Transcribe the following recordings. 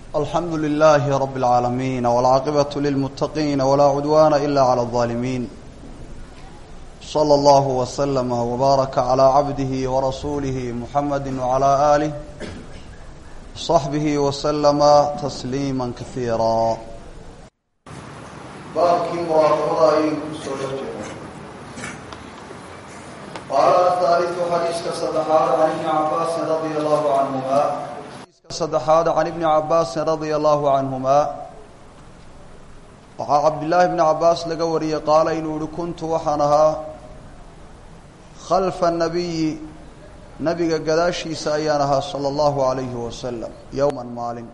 alxamdu لlh rb العaalamiin wاlcaaqibaة lilmutaqiin wlaa cudwana ila عlى الظaalimiin slى اllah وslm وbaaraka عlى cabdihi وrasuulih muxamadi وعlى آlih صaxbih وslma تsliima kahiira baabkii muraaqabada ayaynu kusoo dhex jirnay qaala ahaaliثu xadiiska saddexaad can ibni cabaasin radia allahu canhuma saddexaad can ibni cabaasin radia allahu canhuma waxaa cabdillaahi bni cabaas laga wariyey qaala inuu yihi kuntu waxaan ahaa khalfa nabiyi nabiga gadaashiisa ayaan ahaa sala allahu alayhi wasalam yowman maalin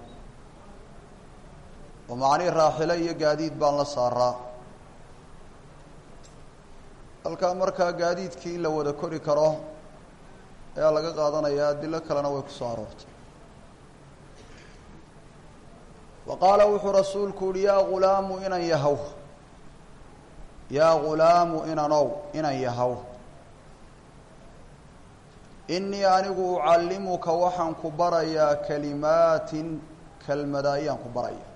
oo macnii raaxilo iyo gaadiid baan la saaraa halkaa markaa gaadiidkii in la wada kori karo ayaa laga qaadanayaa adilo kalena way kusoo aroortay wa qaala wuxuu rasuulku uhi yaa ghulaamu inan yahow yaa ghulaamu inanow inan yahow innii anigu ucallimuka waxaan ku barayaa kalimaatin kelmada ayaan ku baraya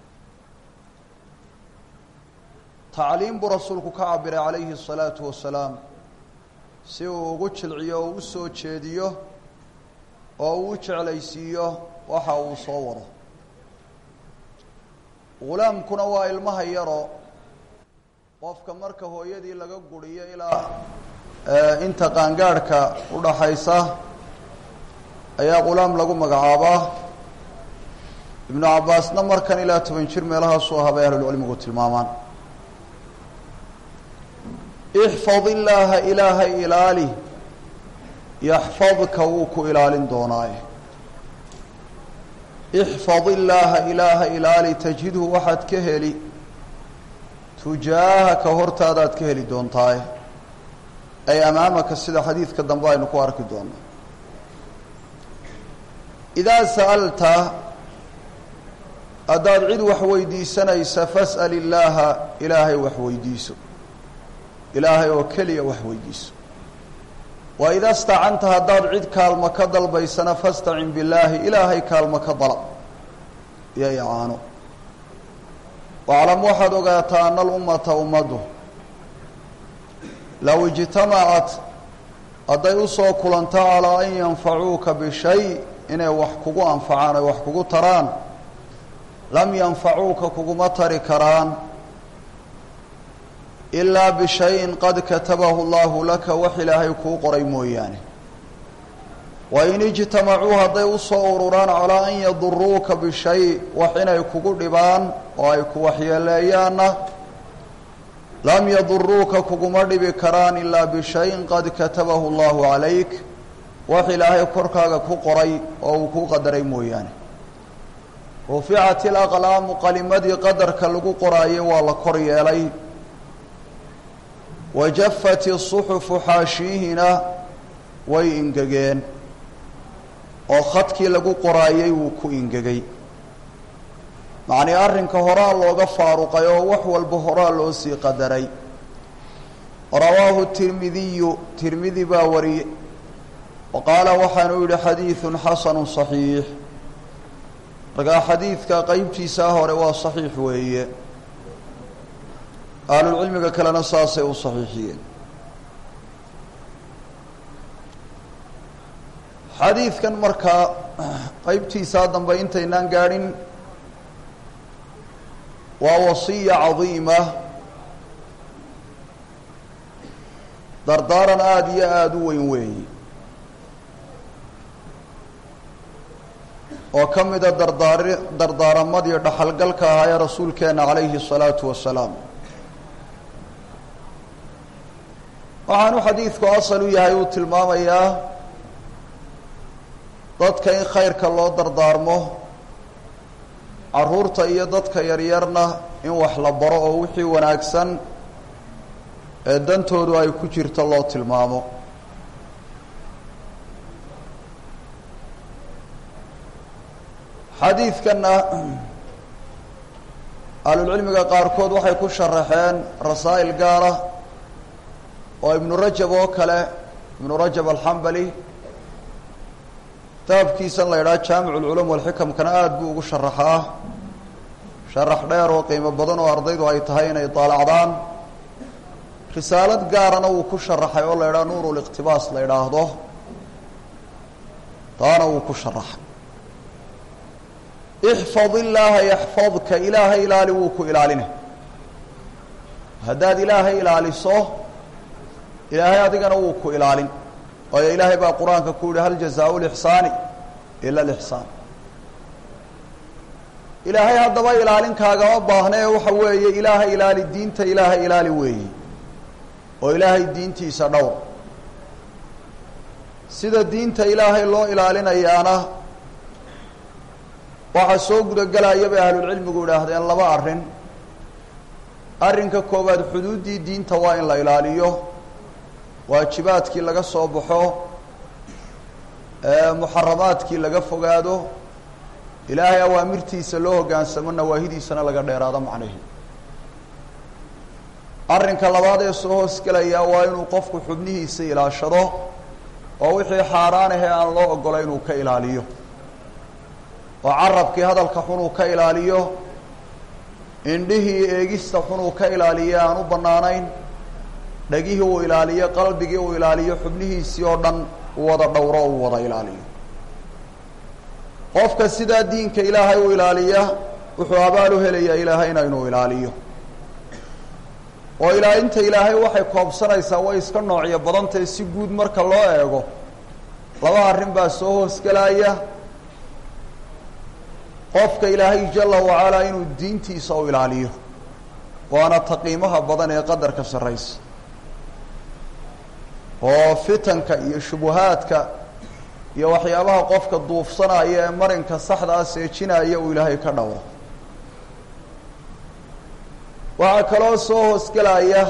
tacliim buu rasuulku ka cabiray calayhi الsalaatu wasalaam si uu ugu jilciyo oo u soo jeediyo oo uu u jeclaysiiyo waxa uu soo wado ghulaamkuna waa ilmaha yaroo qofka marka hooyadii laga guriyo ilaa inta qaangaadhka udhaxaysa ayaa ghulaam lagu magacaabaa ibnu cabaasna markan ilaa toban jir meelahaasuu ahaa bay ahlulcilmigu tilmaamaan ixfad illaaha ilaahay ilaali yaxfadka wuu ku ilaalin doonaaye ixfad illaaha ilaaha ilaali tajidhu waxaad ka heli tujaahaka hortaadaad ka heli doontaaye ay amaamaka sida xadiidka dambe aynu ku arki doono idaa sa'alta haddaad cid wax weydiisanaysa fas'al illaaha ilaahay wax weydiiso ilaahay oo keliya wax weydiiso wa ida stacanta haddaad cid kaalmo ka dalbaysana fastacin billaahi ilaahay kaalmo ka dalab iyo icaano waclam waxaad ogaataa ana alummata ummaddu low ijtamacat hadday usoo kulanto calaa an yanfacuuka bishay inay wax kugu anfacaan ay wax kugu taraan lam yanfacuuka kuguma tari karaan ilaa bishayin qad katabahu allahu laka wax ilaahay kuu qoray mooyaane wain ijtamacuu hadday usoo ururaan calaa an yaduruuka bishay wax inay kugu dhibaan oo ay ku waxyeeleeyaanna lam yaduruuka kuguma dhibi karaan ilaa bishayin qad katabahu allahu calayk wax ilaahay korkaaga ku qoray oo uu kuu qadaray mooyaane ruficat ilaqlaamu qalimadii qadarka lagu qoraayay waa la kor yeelay wajafat isuxufu xaashiihina way ingegeen oo khadkii lagu qoraayay wuu ku ingegay macnii arrinka horaa looga faaruqay oo wax walba horaa loo sii qadaray rawaahu tirmidiyu tirmidi baa wariyey wa qaala waxaanu yidhi xadiidun xasanu صaxiix markaa xadiidka qeybtiisaa hore waa saxiix weeye ahlulcilmiga kalena saasay u saxiixiyeen xadiidkan markaa qeybtiisaa dambe intaynaan gaadhin waa wasiya cadiima dardaaran aada iyo aada u weyn weeye oo ka mida dardaari dardaaramadii dhaxalgalka ahaa ee rasuulkeena calayhi الsalaatu wasalaam waxaanu xadiidku asal u yahay uu tilmaamayaa dadka in khayrka loo dardaarmo caruurta iyo dadka yaryarna in wax la baro oo wixii wanaagsan ee dantoodu ay ku jirto loo tilmaamo xadiidkanna ahlulcilmiga qaarkood waxay ku sharaxeen rasaa'il gaara oo ibnu rajab oo kale ibnu rajab alxambali kitaabkiisan la idhaha jaamic ulculum walxikamkana aada buu ugu sharaxaa sharax dheer oo qiimo badan oo ardaydu ay tahay inay daalacdaan risaalad gaarana wuu ku sharaxay oo la idhaha nuur liqtibaas la idhaahdo taana wuu ku sharaxay ixfad illaaha yaxfadka ilaahay ilaali wuu ku ilaalina haddaad ilaahay ilaaliso ilaahay adigana wuu ku ilaalin waayo ilaahay baa qur-aanka ku yihi hal jazaau lixsaani ila lixsaan ilaahay haddaba ilaalinkaagama baahna ee waxa weeye ilaahay ilaali diinta ilaahay ilaali weeyi oo ilaahay diintiisa dhowr sida diinta ilaahay loo ilaalinayaana waxaa soo gudagelaya bay ahlulcilmigu idhaahdeen laba arrin arrinka koowaad xuduuddii diinta waa in la ilaaliyo waajibaadkii laga soo baxo muxaramaadkii laga fogaado ilaahay awaamirtiisa loo hoggaansamo nawaahidiisana laga dheeraado macnahi arrinka labaad ee soo hoosgelaya waa inuu qofku xubnihiisa ilaashado oo wixii xaaraan ahee aan loo ogolay inuu ka ilaaliyo oo carabkii hadalka xun uu ka ilaaliyo indhihii eegista xun uu ka ilaaliyo aan u bannaanayn dhegihii uu ilaaliyo qalbigii uu ilaaliyo xubnihiisii oo dhan uu wada dhowro uu wada ilaaliyo qofka sidaa diinka ilaahay u ilaaliya wuxuu abaal u helayaa ilaahayna inuu ilaaliyo oo ilaalinta ilaahay waxay koobsanaysaa way iska noocyo badantahe si guud marka loo eego laba arrin baa soo hoosgelaya qofka ilaahay jala wacalaa inuu diintiisa u ilaaliyo waana taqiimaha badan ee qadarka sarraysa oo fitanka iyo shubuhaadka iyo waxyaabaha qofka duufsanaya ee marinka saxdaa seejinaya uu ilaahay ka dhowro waxaa kaloo soo hoosgelaya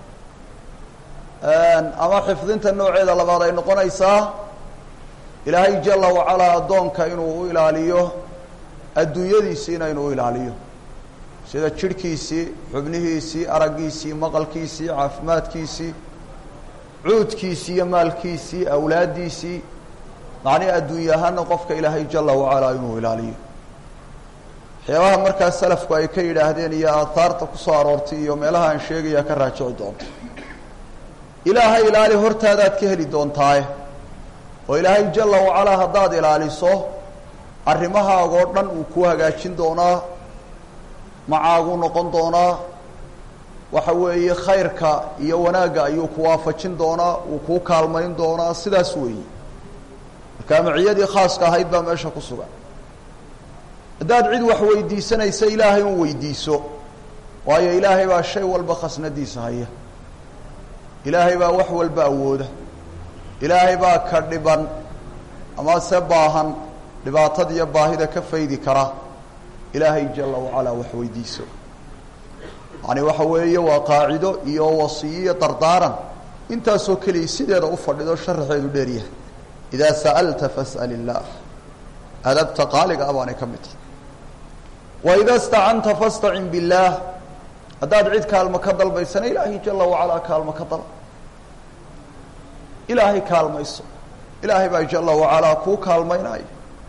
ama xifdinta nooceeda labaad ay noqonaysaa ilaahay jala wacalaa addoonka inuu u ilaaliyo adduunyadiisiina inuu u ilaaliyo sida jidhkiisii xubnihiisii araggiisii maqalkiisii caafimaadkiisii cuudkiisii iyo maalkiisii awlaaddiisii macnihi adduunya ahaana qofka ilaahay jala wacalaa inuu ilaaliyo waxyaabaha markaa salafku ay ka yidhaahdeen iyo aathaarta kusoo aroortay iyo meelaha aan sheegaya ka raajici doonto ilaahay ilaali hortaadaad ka heli doontaaye oo ilaahay jala wacalaa haddaad ilaaliso arrimahaagoo dhan uu kuu hagaajin doonaa macaaguu noqon doonaa waxa weeye khayrka iyo wanaagga ayuu ku waafajin doonaa uu kuu kaalmayn doonaa sidaas weeye markaa maciyadii khaaska ahayd baa meesha ku sugan haddaad cid wax weydiisanaysa ilaahay un weydiiso waayo ilaahay baa shay walba khasnadiisa haya ilaahay baa wax walba awooda ilaahay baa ka dhiban ama se baahan dhibaatada iyo baahida ka faydi kara ilaahay jala wacalaa wax weydiiso yani waxa weeye waa qaacido iyo wasiyo iyo dardaaran intaasoo keliya sideeda u fadhido sharaxeedu dheeryahay idaa sa'alta fas'al illaah adabta qaaliga a baanay ka mid tahay waida stacanta fastacin billaah haddaad cid kaalmo ka dalbaysana ilaahay jala wacalaa kaalmo ka dal ilaahay kaalmayso ilaahay baa jala wacalaa kuu kaalmaynaayo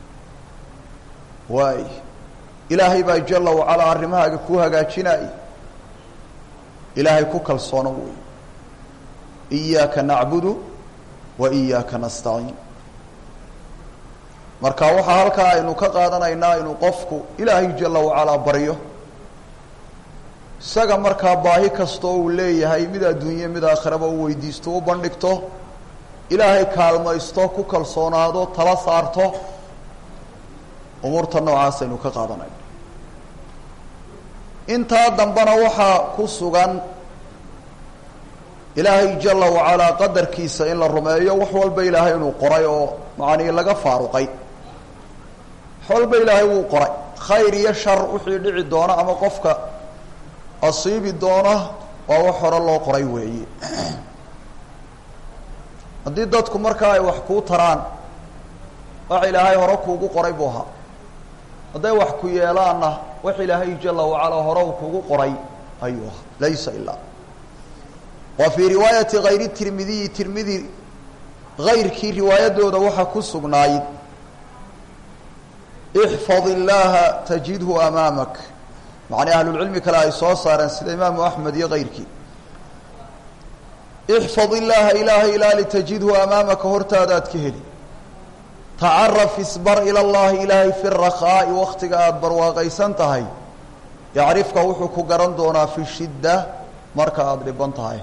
waay ilaahay baa jala wacalaa arrimahaaga kuu hagaajinaayo ilaahay ku kalsoono wey iyaaka nacbudu wa iyaaka nastaciin marka waxaa halkaa aynu ka qaadanaynaa inuu qofku ilaahay jala wacalaa baryo isaga markaa baahi kastoo uu leeyahay mid adduunye mid aakhiraba u weydiisto u bandhigto ilaahay kaalmaysto ku kalsoonaado tala saarto umuurta noocaas aynu ka qaadanayno intaa dambena waxaa ku sugan ilaahay jala wacalaa qadarkiisa in la rumeeyo wax walba ilaahay inuu qoray oo macanii laga faaruqay wax walba ilaahay wuu qoray khayr iyo shar wixii dhici doona ama qofka asiibi doona waa wax hore loo qoray weeye haddii dadku markaa ay wax kuu taraan wax ilaahay hore kuugu qoray buu ahaa hadday wax ku yeelaanna wax ilaahay jala wacalaa hore uu kugu qoray ayuu ahaa laysa ilaa wa fii riwaayati hayri tirmidiyi tirmidi hayrkii riwaayadooda waxaa ku sugnaayid ixfad illaaha tajidhu amaamak macnii ahlulcilmi kale ay soo saareen sida imaamu axmed iyo keyrkii ixfad illaaha ilaahay ilaali tajidhu amaamaka hortaadaad ka heli tacaraf isbar ila llahi ilaahay fi rakhaa'i waktiga aada barwaaqaysan tahay yacrifka wuxuu ku garan doonaa fi shidda marka aada dhiban tahay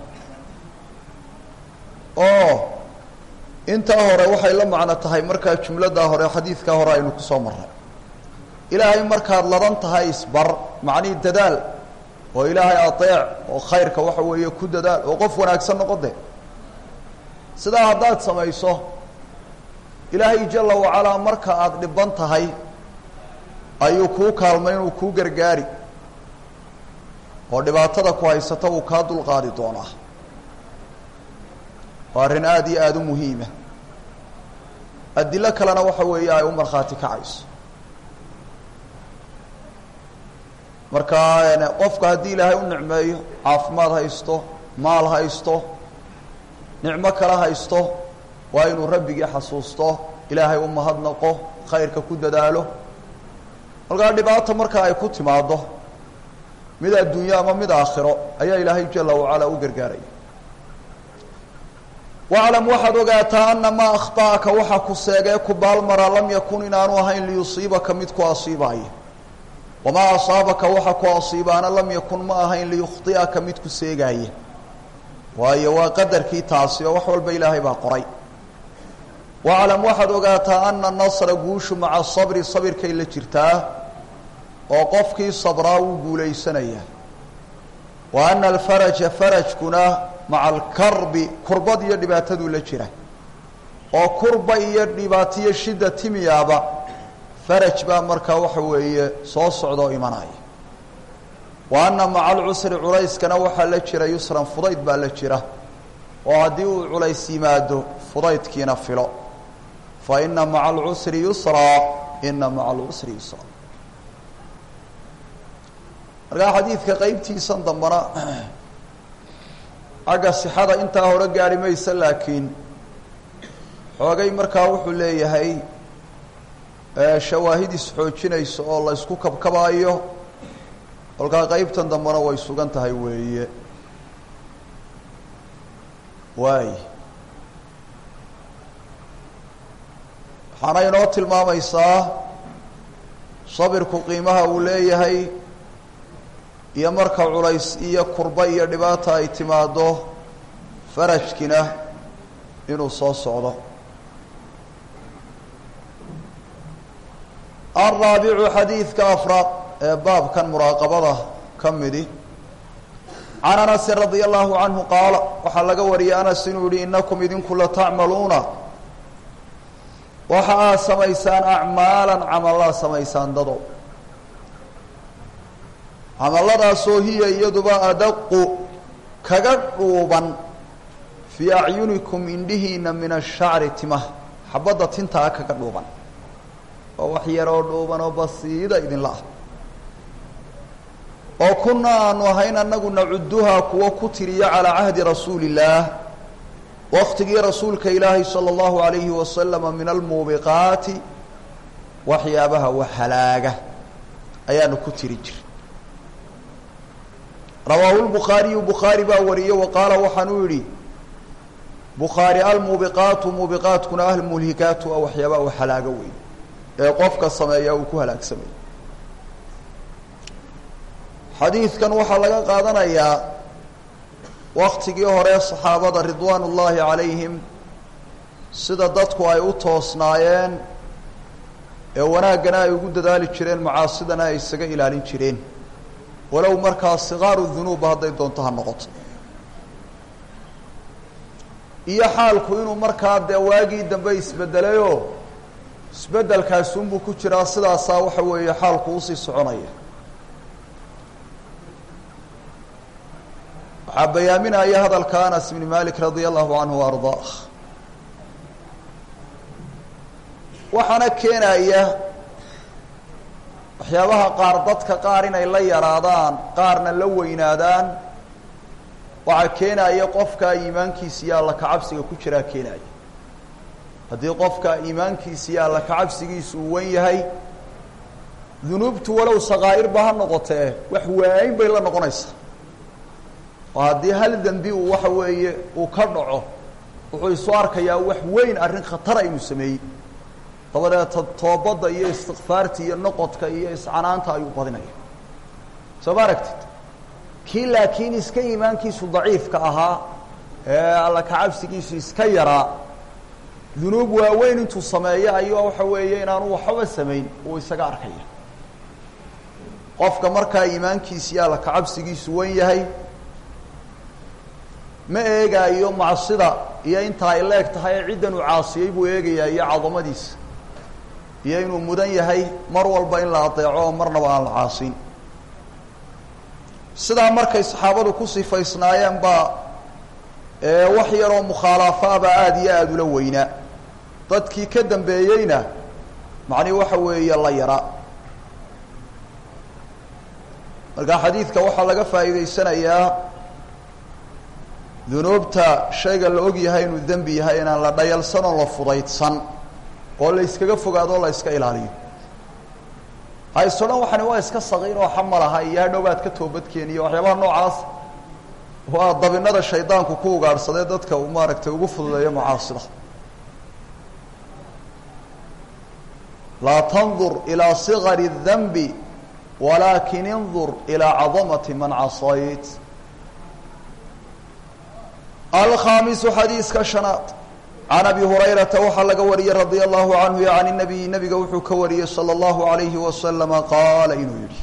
oo intaa hore waxay la macno tahay markaa jumladaa hore xadiidkaa hore aynu ku soo marray ilaahay markaad ladan tahay isbar macnihii dadaal oo ilaahay adeec oo khayrka waxa weeye ku dadaal oo qof wanaagsan noqode sidaa haddaad samayso ilaahay jala wacalaa marka aada dhiban tahay ayuu kuu kaalmay inuu kuu gargaari oo dhibaatada ku haysata uu kaa dulqaadi doonaa waa arrin aada iyo aada u muhiima adilo kalena waxa weeye ay u markhaati kacayso marka qofka haddii ilaahay u nicmeeyo caafimaad haysto maal haysto nicmo kale haysto waa inuu rabbigii xasuusto ilaahay u mahadnaqo khayrka ku dadaalo markaa dhibaata marka ay ku timaado mid adduunyo ama mid aakhiro ayaa ilaahay jala wacalaa u gargaaraya waclam waxaad ogaataa ana maa akhta'aka waxa ku seegee ku baalmara lam yakun inaanu ahayn liyusiibaka mid ku asiibaya wamaa asaabaka waxa ku asiibaana lam yakun ma ahayn liyukhطi'aka mid ku seegaaya waayo waa qadarkii taasi oo wax walba ilaahay baa qoray waclam waxaad ogaataa ana nasra guushu maca sabri sabirkay la jirtaa oo qofkii sabraa wuu guulaysanayaa wa ana alfaraja farajkuna maca alkarbi kurbad iyo dhibaataduu la jira oo kurba iyo dhibaatiyo shida timiyaaba faraj baa markaa waxa weeye soo socda oo imanaya wa ana maca alcusri culayskana waxaa la jira yusran fudayd baa la jira oo haddii uu culays yimaado fudaydkiina filo fa ina maca alcusri yusraa ina maca alcusri yusra markaa xadiidka qeybtiisan dambana xagga sixada intaa hore gaari maysa laakiin xoogay markaa wuxuu leeyahay shawaahid isxoojinaysa oo la ysku kabkabaayo kolkaa qeybtan dambena way sugan tahay weeye waay waxaana inoo tilmaamaysaa sabirku qiimaha uu leeyahay iyo marka culays iyo kurba iyo dhibaata ay timaado farajkina inuu soo socdo alraabicu xadiidka afraad ee baabkan muraaqabada ka midi can anasin radia allahu canhu qaala waxaa laga wariyay anas inuu yihi inakum idinku latacmaluuna waxa aad samaysaan acmaalan camalaad samaysaan dado camalladaasoo hiya iyaduba adaqu kaga dhuuban fii acyunikum indhihiina min ashacri timaha xabadda tintaa kaga dhuuban oo wax yaroo dhuuban oo basiida idinla ah oo kuna aanu ahayn anagu nacuduhaa kuwa ku tiriya calaa cahdi rasuuli illaah waktigii rasuulka ilaahi sala allahu alayhi wasalama min almuubiqaati waxyaabaha wax halaaga ayaanu ku tiri jir rawaahu lbukhaariyu bukhaari baa wariyey wa qaala waxaanuu yidhi bukhaari almuubiqaatu muubiqaatkuna almulhikaatu a waxyaabaha wax halaaga weyn ee qofka sameeya uu ku halaagsamay xadiidkan waxaa laga qaadanayaa waktigii hore saxaabada ridwaan ullaahi calayhim sida dadku ay u toosnaayeen ee wanaaggana ay ugu dadaali jireen macaasidana ay isaga ilaalin jireen walow markaa sikaaru dunuubba hadday doonto ha noqoto iyo xaalku inuu markaa dee waagii dambe isbedelayoo isbedelkaasunbuu ku jiraa sidaasaa waxa weeye xaalku usii soconaya waxaa bayaaminaya hadalka anas bni malik radia allahu canhu wa ardaa waxaana keenaya waxyaabaha qaar dadka qaar inay la yaraadaan qaarna la weynaadaan waxaa keenaya qofka iimaankiisa iyo alla kacabsiga ku jiraa keenaya haddii qofka iimaankiisa iyo alla kacabsigiisu uu wen yahay dunuubtu walow sakaa'irba ha noqotee wax waayn bay la noqonaysaa oo haddii hal dembi uu waxa weeye uu ka dhaco wuxuu isu arkayaa wax weyn arrin khatara inuu sameeyey dabadeeta toobadda iyo istikfaarta iyo noqodka iyo iscanaanta ayuu badinaya soo ma aragtid kii laakiin iska iimaankiisu daciifka ahaa ee alla kacabsigiisu iska yaraa dunuub waaweyn intuu sameeyo ayuu waxa weeye inaanu waxba samayn uu isaga arkaya qofka markaa iimaankiisi iyo alla kacabsigiisu wan yahay ma eegaayo macsida iyo intaa ay leeg tahay ee ciddan uu caasiyey buu eegayaa iyo cadamadiisa iyo inuu mudan yahay mar walba in la adeeco oo marnaba aan la caasin sidaa markay saxaabadu ku sifaysnaayeen baa wax yaroo mukhaalafaaba aada iyo aada ula weynaa dadkii ka dambeeyeyna macnihi waxa weeye la yaraa marka xadiidka waxaa laga faa'iidaysanayaa dunuubta shayga la og yahay inuu dembi yahay inaan la dhayalsan oo la fudaydsan oo la yskaga fogaado o la yska ilaaliyo hayso dhan waxani waa iska saqiir oo xamalaha iyo hadhow baad ka toobadkeeniyo waxyaabaha noocaas waa dabinada shaydaanku ku ugaadhsadee dadka uu maaragtay ugu fududeeyo macaasida laa tandur ilaa sigari الdanbi walaakin indur ilaa cadamati man casayt alkhaamisu xadiiska shanaad can abi hurayrata waxaa laga wariyey radia allahu canhu can nabiyi nabiga wuxuu ka wariyey salى اllahu alayhi wasalama qaala inuu yihi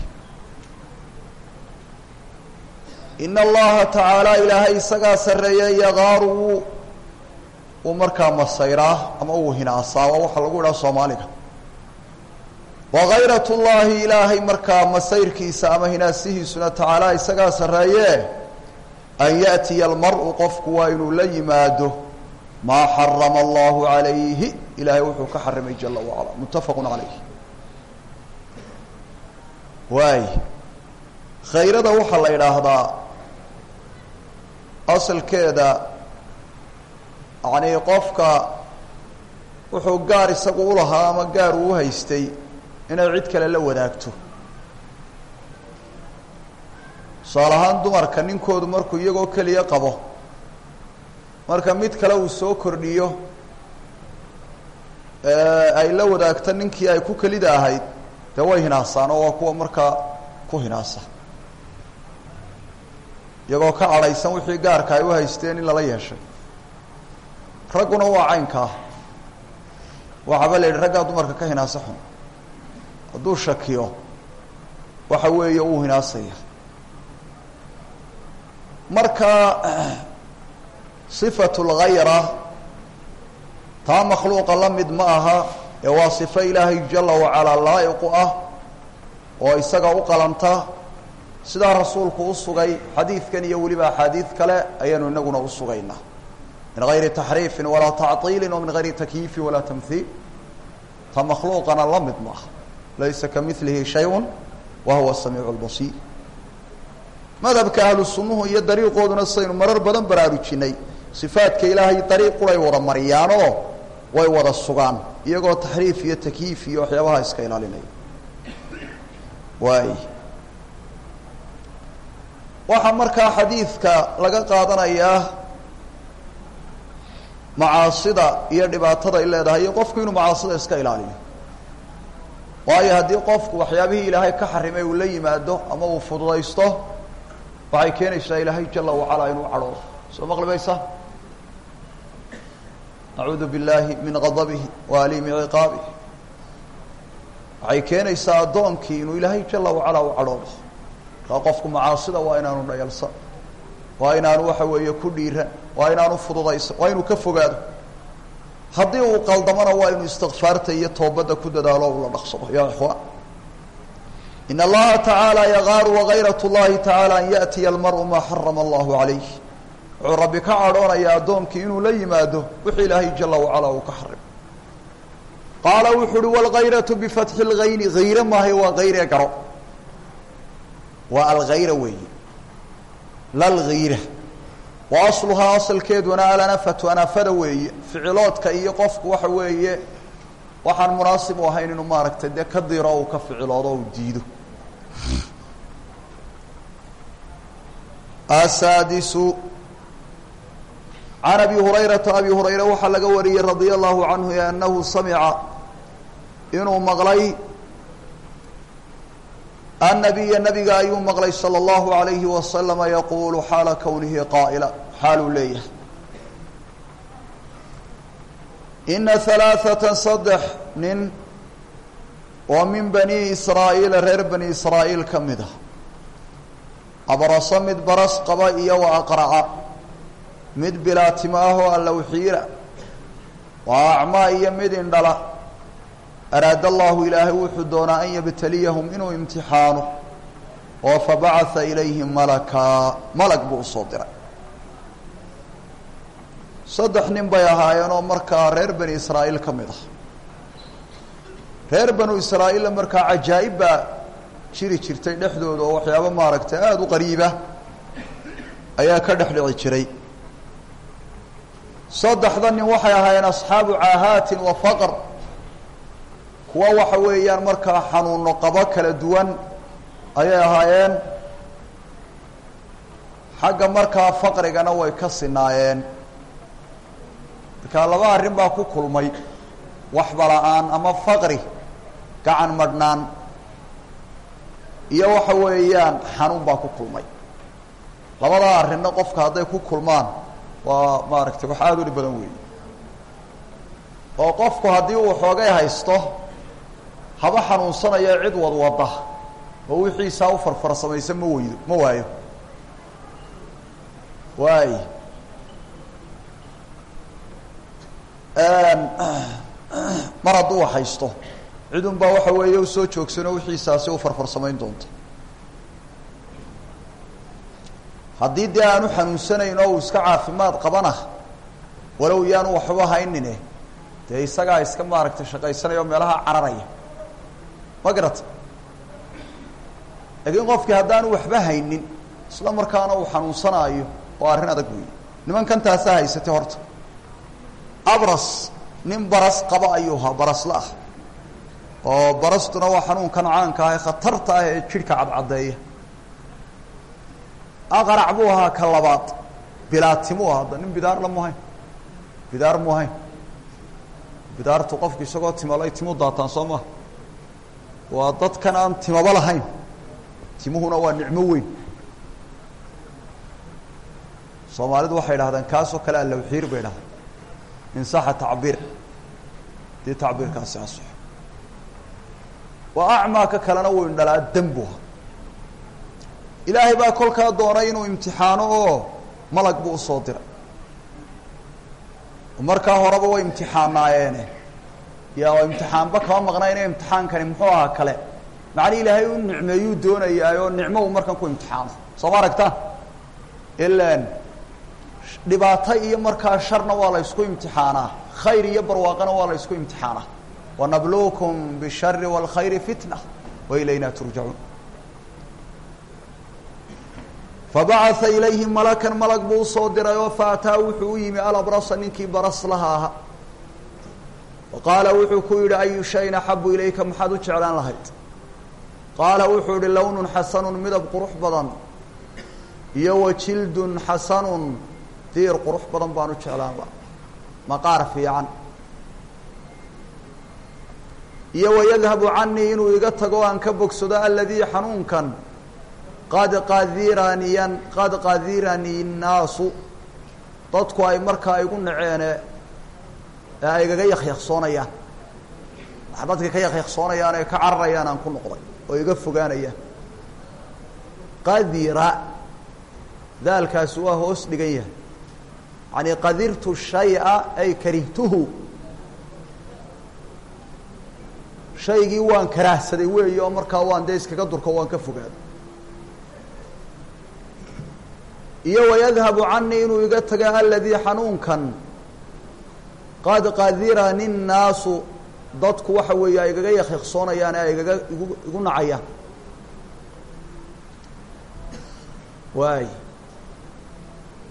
in allaha tacaala ilaahay isagaa sarreeye yaqaaru wuu uu markaa masayraa ama uu hinaasaa waa waxaa lagu idhaha soomaaliga wagayrat llahi ilaahay markaa masayrkiisa ama hinaasihiisuna tacaala isagaa sarreeye an yaأtiya almar-u qofku waa inuu la yimaado maa xarama allahu calayhi ilaahay wuxuu ka xarimay jala wacala muttafaqu calayh waay khayrada waxaa la idhaahdaa asalkeeda yacnii qofka wuxuu gaar isagu ulahaa ama gaar uu haystay inay cid kale la wadaagto tusaale ahaan dumarka ninkoodu markuu iyagoo keliya qabo marka mid kale uu soo kordhiyo ay la wadaagto ninkii ay ku kelida ahayd dee way hinaasaan oo waa kuwa markaa ku hinaasa iyagoo ka cadhaysan wixii gaarka ay u haysteen in lala yeeshay ragguna waa caynkaa waxaaba la yidhi raggaa dumarka ka hinaasa xun hadduu shakiyo waxa weeye uu hinaasaya marka sifatu lgayra taa makhluuqa la mid ma aha ee waa sifo ilaahay jala wacalaa laa'iqu ah oo isaga u qalanta sidaa rasuulku u sugay xadiidkan iyo weliba axaadiid kale ayaanu inaguna u sugaynaa min gayri taxriifin walaa tacطiili wa min gayri takyiifi walaa tamhiil ta makhluuqana la mid maaha laysa kamilihi shayء wa huwa samiic اlbasiir madhabka ahlu sunnuhu iyo dariiqooduna saynu marar badan baraarujinay sifaadka ilaahay dariiq quray wada mariyaanoo way wada sugaan iyagoo taxriif iyo takyiif iyo waxyaabaha iska ilaalinaya waay waxaa markaa xadiidka laga qaadanayaa macaasida iyo dhibaatada ay leedahay iyo qofku inuu macaasida iska ilaaliyo waayo haddii qofku waxyaabihii ilaahay ka xarimay uu la yimaado ama uu fududaysto waxay keenaysaa ilaahay jala wacalaa inuu cadhoodo soo maqlimaysa nacuudu biاllaahi min qadabihi wa aliimi ciqaabihi waxay keenaysaa addoonkii inuu ilaahay jala wacalaa u cadhoodo markaa qofku macaasida waa inaanu dhayalsan waa inaanu waxa weeye ku dhiiran waa inaanu fududaysan waa inuu ka fogaado haddii uu qaldamona waa inuu istikfaarta iyo toobadda ku dadaalo ula dhaqsado ya ikhwaan in allaha tacaala yagaaru wagayrat llahi tacaala an yaأtiya almaru maa xarama allahu calayh wuxuu rabbi ka cadhoonayaa addoonkii inuu la yimaado wixii ilaahay jala wacala uu ka xarim qaala wuxu uhi wاlgayratu bifatxi اlgayni hayre maahay waa hayre garo waa algayra weeye lalgayra wa asluhaa asalkeeduna alanafatu anafada weeye ficiloodka iyo qofku waxa weeye waxaan munaasib u ahayn inuu maaragtay dee ka diro uu ka ficiloodo uu diido asaadisu can abi hurayrata abi hurayra waxaa laga wariyey radia allahu canhu anahu samica inuu maqlay annabiya nabiga ayuu maqlay salى اllahu alayhi wasalama yaquulu xaala kownihi qaa'ila xaaluu leeyahay ina halaaثata saddex nin oo min bani israa'iila reer bani israa'iil ka mid a abraso mid baras qaba iyo wa aqraca mid bilaatimo ah oo allowxiira waa acmaa iyo mid indhala araada allahu ilaahay wuxuu doonaa an yabtaliyahum inuu imtixaano oo fabacatha ilayhim malakaa malag buu usoo diray saddex nin bay ahaayeen oo markaa reer bani israa'iil ka mid ah reer banu israa'iilla markaa cajaa'ib baa jiri jirtay dhexdooda oo waxyaabo maaragtay aada u qariiba ayaa ka dhex dhici jiray saddexda nin waxay ahaayeen asxaabu caahaatin wa faqr kuwa waxa weeyaan markaa xanuuno qabo kala duwan ayay ahaayeen xagga markaa faqrigana way ka sinaayeen markaa laba arrin baa ku kulmay waxba la-aan ama faqri gacan madhnaan iyo waxa weeyaan xanuun baa ku kulmay labadaa arrinna qofka hadday ku kulmaan waa maaragtay wax aada u dhib badan weeye oo qofku haddii uu xoogay haysto haba xanuunsanaya cid wadwada oo wixiisaa u farfarsamaysa ma weydo ma waayo waay mar hadduu haysto cidun baa waxa weeye u soo joogsanoo wixiisaasi u farfarsamayn doonta haddii dee aanu xanuunsanayn oo uu iska caafimaad qabana walow yaanu waxba haynine dee isagaa iska maaragtay shaqaysanaya oo meelaha cararaya ma garata laakiin qofkii haddaanu waxba haynin isla markaana uu xanuunsanaayo oo arrin adag weeye nimankan taasaa haysatay horta abras nin baras qaba ayuu ahaa barasla ah oo barastuna waa xanuunkan caanka ah ee khatarta ah ee jidhka cadcadeeya aqrac buu ahaa ka labaad bilaatimu ah hadda nin bidaarla mu hayn bidaar mu hayn bidaartu qofku isagoo timalay timu daataan soo maha waa dadkan aan timaba lahayn timuhuna waa nicmo weyn soomaalidu waxay idhahdeen kaasoo kale allawxiir bay idhahdeen insaxa tacbiir dii tacbiirkaasi asoxo waa acmaa ka kalena wuu indhalaa dembuha ilaahay baa kolkaa doonay inuu imtixaano oo malag buu usoo diray markaa horeba way imtixaanaayeene yaa imtixaanba kama maqnayne imtixaankani muxuu ahaa kale macni ilaahay u nicmeeyuu doonayaayoo nicmo uu markan ku imtixaano soo ma aragtaan ilan dhibaato iyo markaa sharna waa la ysku imtixaanaa khayr iyo barwaaqana waa la ysku imtixaanaa wanabluukum bishari wاlkhayri fitna wa ilayna turjacuun fabacaa ilayhim malakan malag buu usoo diray oo faataa wuxuu u yimi alabrasa ninkii baras laha aha qaala wuxuu ku yidhi ayu shayin axabu ilayka maxaad u jeclaan lahayd qaala wuxuu ihi lownun xasanun midab qurux badan iyo wa jildun xasanun diir qurux badan baan u jeclaan laha maqaar fiican iyo wayadhabu canii inuu iga tago aan ka bogsado aladii xanuunkan qad qadiraniyan qad qadiranii nnaasu dadku ay markaa igu naceene ee ay igaga yakyaksoonayaan wax dadka ka yakyaksoonayaan ee ka cararayaan aan ku noqday oo iga fogaanayaan qadira daalkaasi waa hoos dhigan yahay yani qadirtu shaya ay karihtuhu shaygii waan karaahsaday weeyi oo markaa waan dee iskaga durko waan ka fogaaday iyo wayadhabu canii inuu iga taga aladii xanuunkan qad qadirani nnaasu dadku waxa weeye ay igaga yakyaksoonayaan ee ay igaga igu igu nacayaan waay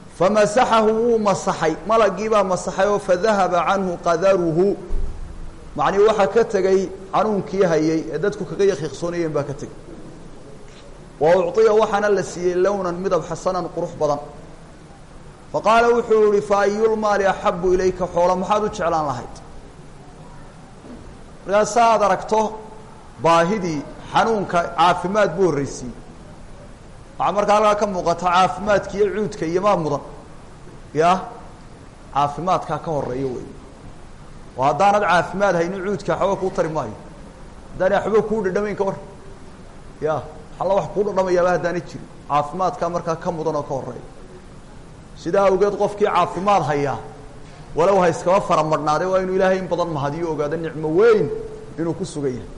famasaxahu wuu masaxay malagii baa masaxay oo fadahaba canhu qadaruhu macnii waxaa ka tegey xanuunkii hayay ee dadku kaga yakiiqsoonayeen baa ka tegey wa ucطiya waxaana la siiyey lownan midab xasanan qurux badan fa qaala wuxuu yihi fa ayulmaali axabu ilayka xoola maxaad u jeclaan lahayd markaas sa aad aragto baahidii xanuunka caafimaad buu horreysiiyey waxaa markaa halkaa ka muuqata caafimaadka iyo cuudka iyo maa mudan ya caafimaadkaa ka horeeya wey oo haddaanad caafimaad haynin cuudka waxba kuu tari maayo haddaana waxba kuu dhadhamayn ka war ya alla wax kuu dhadhamayaaba haddaana jirin caafimaadkaa markaa ka mudan oo ka horeeya sidaa awgeed qofkii caafimaad hayaa walow ha iskaba fara madhnaade waa inuu ilaahay in badan mahadiyo ogaado nicmo weyn inuu ku sugan yahay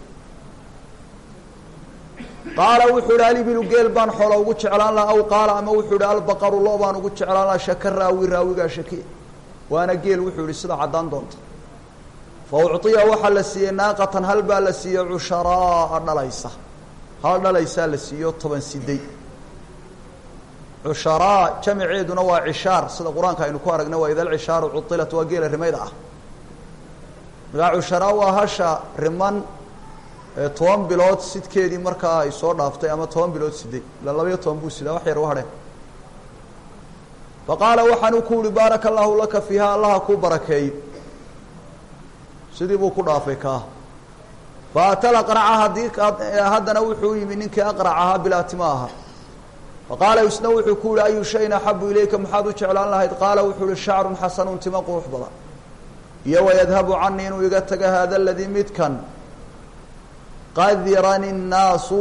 qaala wuxuu ihi alibilu geel baan xoola ugu jeclaan laha aw qaala ama wuxuu ihi albaqaru loo baan ugu jeclaan laha shaka raawi raawigaa shake waana geel wuxuu ihi sida caddaan doonta fa ucطiya waxaa la siiyey naaqatan hal baa la siiyey cusharaa dhalaysa hal dhalaysaa la siiyo toban siday cusharaa jamiceeduna waa cishaar sida qur-aanka aynu ku aragna waa ida alcishaaru cuilat waa geela rimayda ah markaa cusharaa waa hasha riman toban bilood sidkeedii markaa ay soo dhaaftay ama toban bilood siday ila labaiyo toban buu sidaa wax yar u hadheen fa qaala waxaanu ku uhi baaraka allaahu laka fiiha allaha kuu barakeeyo sidii buu ku dhaafay kaa fa atala qraca haddii haddana wuxuu yimi ninkii aqrac ahaa bilaatima aha fa qaala isna wuxuu ku yihi ayu shayin axabu ilayka maxaad u jeclaan lahayd qaala wuxuu uhi shacrun xasanun tima qurux badan iyo wayadhabu canii inuu iga taga hada aladii midkan qadirani الnaasu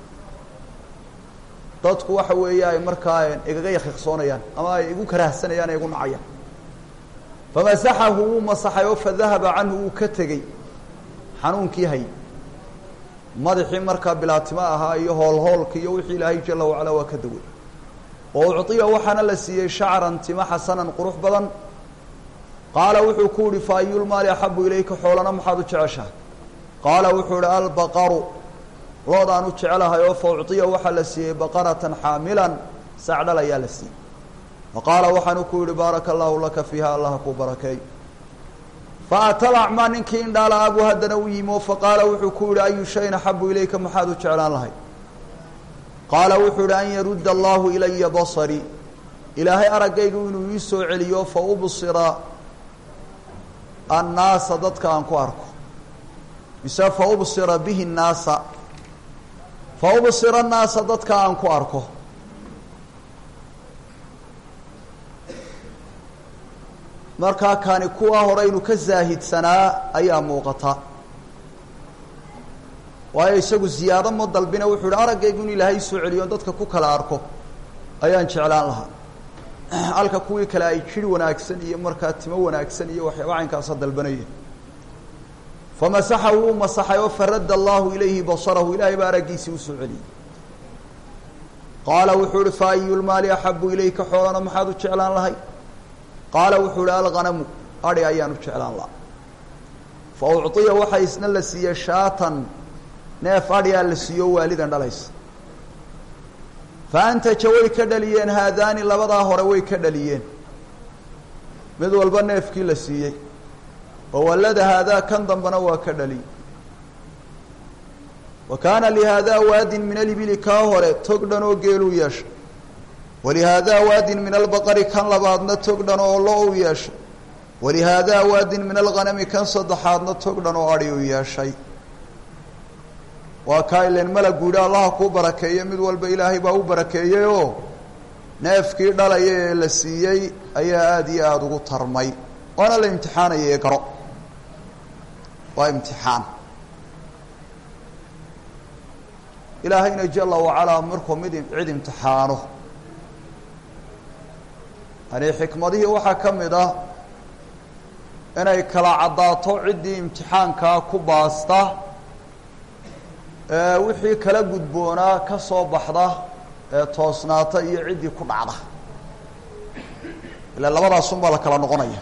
dadku waxa weeye ay markaa igaga yakiqsoonayaan ama ay igu karahsanayaan ee igu nacayaan famasaxahu wuu masaxay oo fadahaba canhu wuu ka tegey xanuunkii hay madaxii markaa bilaatimo ahaa iyo hoolhoolka iyo wixii ilaahay jala wacala waa ka daway oo ucطiya waxaana la siiyey shacran tima xasanan qurux badan qaala wuxuu ku yihi fa ayulmaali axabu ilayka xoolana maxaad u jeceshahay qaala wuxuu ihi albaqaru loodaan u jecelahay oo fa ucطiya waxaa la siiyey baqaratan xaamilan sacdhal ayaa la siiyey fa qaala waxaanu ku yihi baaraka allaahu laka fiiha allaha kuu barakeey fa atalacmaa ninkii indhaala abu haddana u yimi oo fa qaala wuxuu ku yihi ayu shayin axabu ilayka maxaad u jeclaan lahay qaala wuxuu yihi an yarudda allahu ilaya basarii ilaahay araggaygu inuu ii soo celiyo fa ubsira annaasa dadka aan ku arko mise fa ubsira bihi nnaasa fa ubsira annaasa dadka aan ku arko markaa kani kuwa horeynu ka zaahidsanaa ayaa muuqata waayo isagu ziyaado ma dalbina wuxuu ihi araggaygu in ilaahay soo celiyo dadka ku kala arko ayaan jeclaan lahaa halka kuwii kale ay jiri wanaagsan iyo markaa timo wanaagsan iyo waxyaaba caynkaasa dalbanayeen famasaxahu wuu masaxay oo faradda allahu ilayhi basarahu ilaahay baa araggiisii usoo celiyey qaala wuxuu ihi fa ayulmaali axabu ilayka xoolana maxaad u jeclaan lahay qaala wuxuu ihi alghanamu adhi ayaan u jeclaan laha fa ucطiya waxaa isna la siiyey shaatan neef adhiyaa la siiyo waalidan dhalaysa fa antaja way ka dhaliyeen haadaani labadaa hore way ka dhaliyeen mid walba neefkii la siiyey oo wallada haadaa kan dambana waa ka dhaliyey wa kaana lihaadaa waadin min alibili kaa hore tog dhan oo geeluu yeeshay walihaadaa waadin min albaqari kan labaadna tog dhan oo lo u yeeshay walihaadaa waadin min alghanami kan saddexaadna tog dhan oo adhi u yeeshay waa kaa ilen malagu yidhi allaha kuu barakeeye mid walba ilaahay baa u barakeeyey oo neefkii dhalaya ee la siiyey ayaa aada iyo aada ugu tarmay waana la imtixaanaya ee garo waa imtixaan ilaahayna jala wacalaa markuu mid cid imtixaano yani xikmadihii waxaa ka mid ah inay kala caddaato ciddii imtixaankaa ku baasta wixii kala gudboonaa ka soo baxda ee toosnaata iyo ciddii ku dhacda ila labadaasun baa la kala noqonaya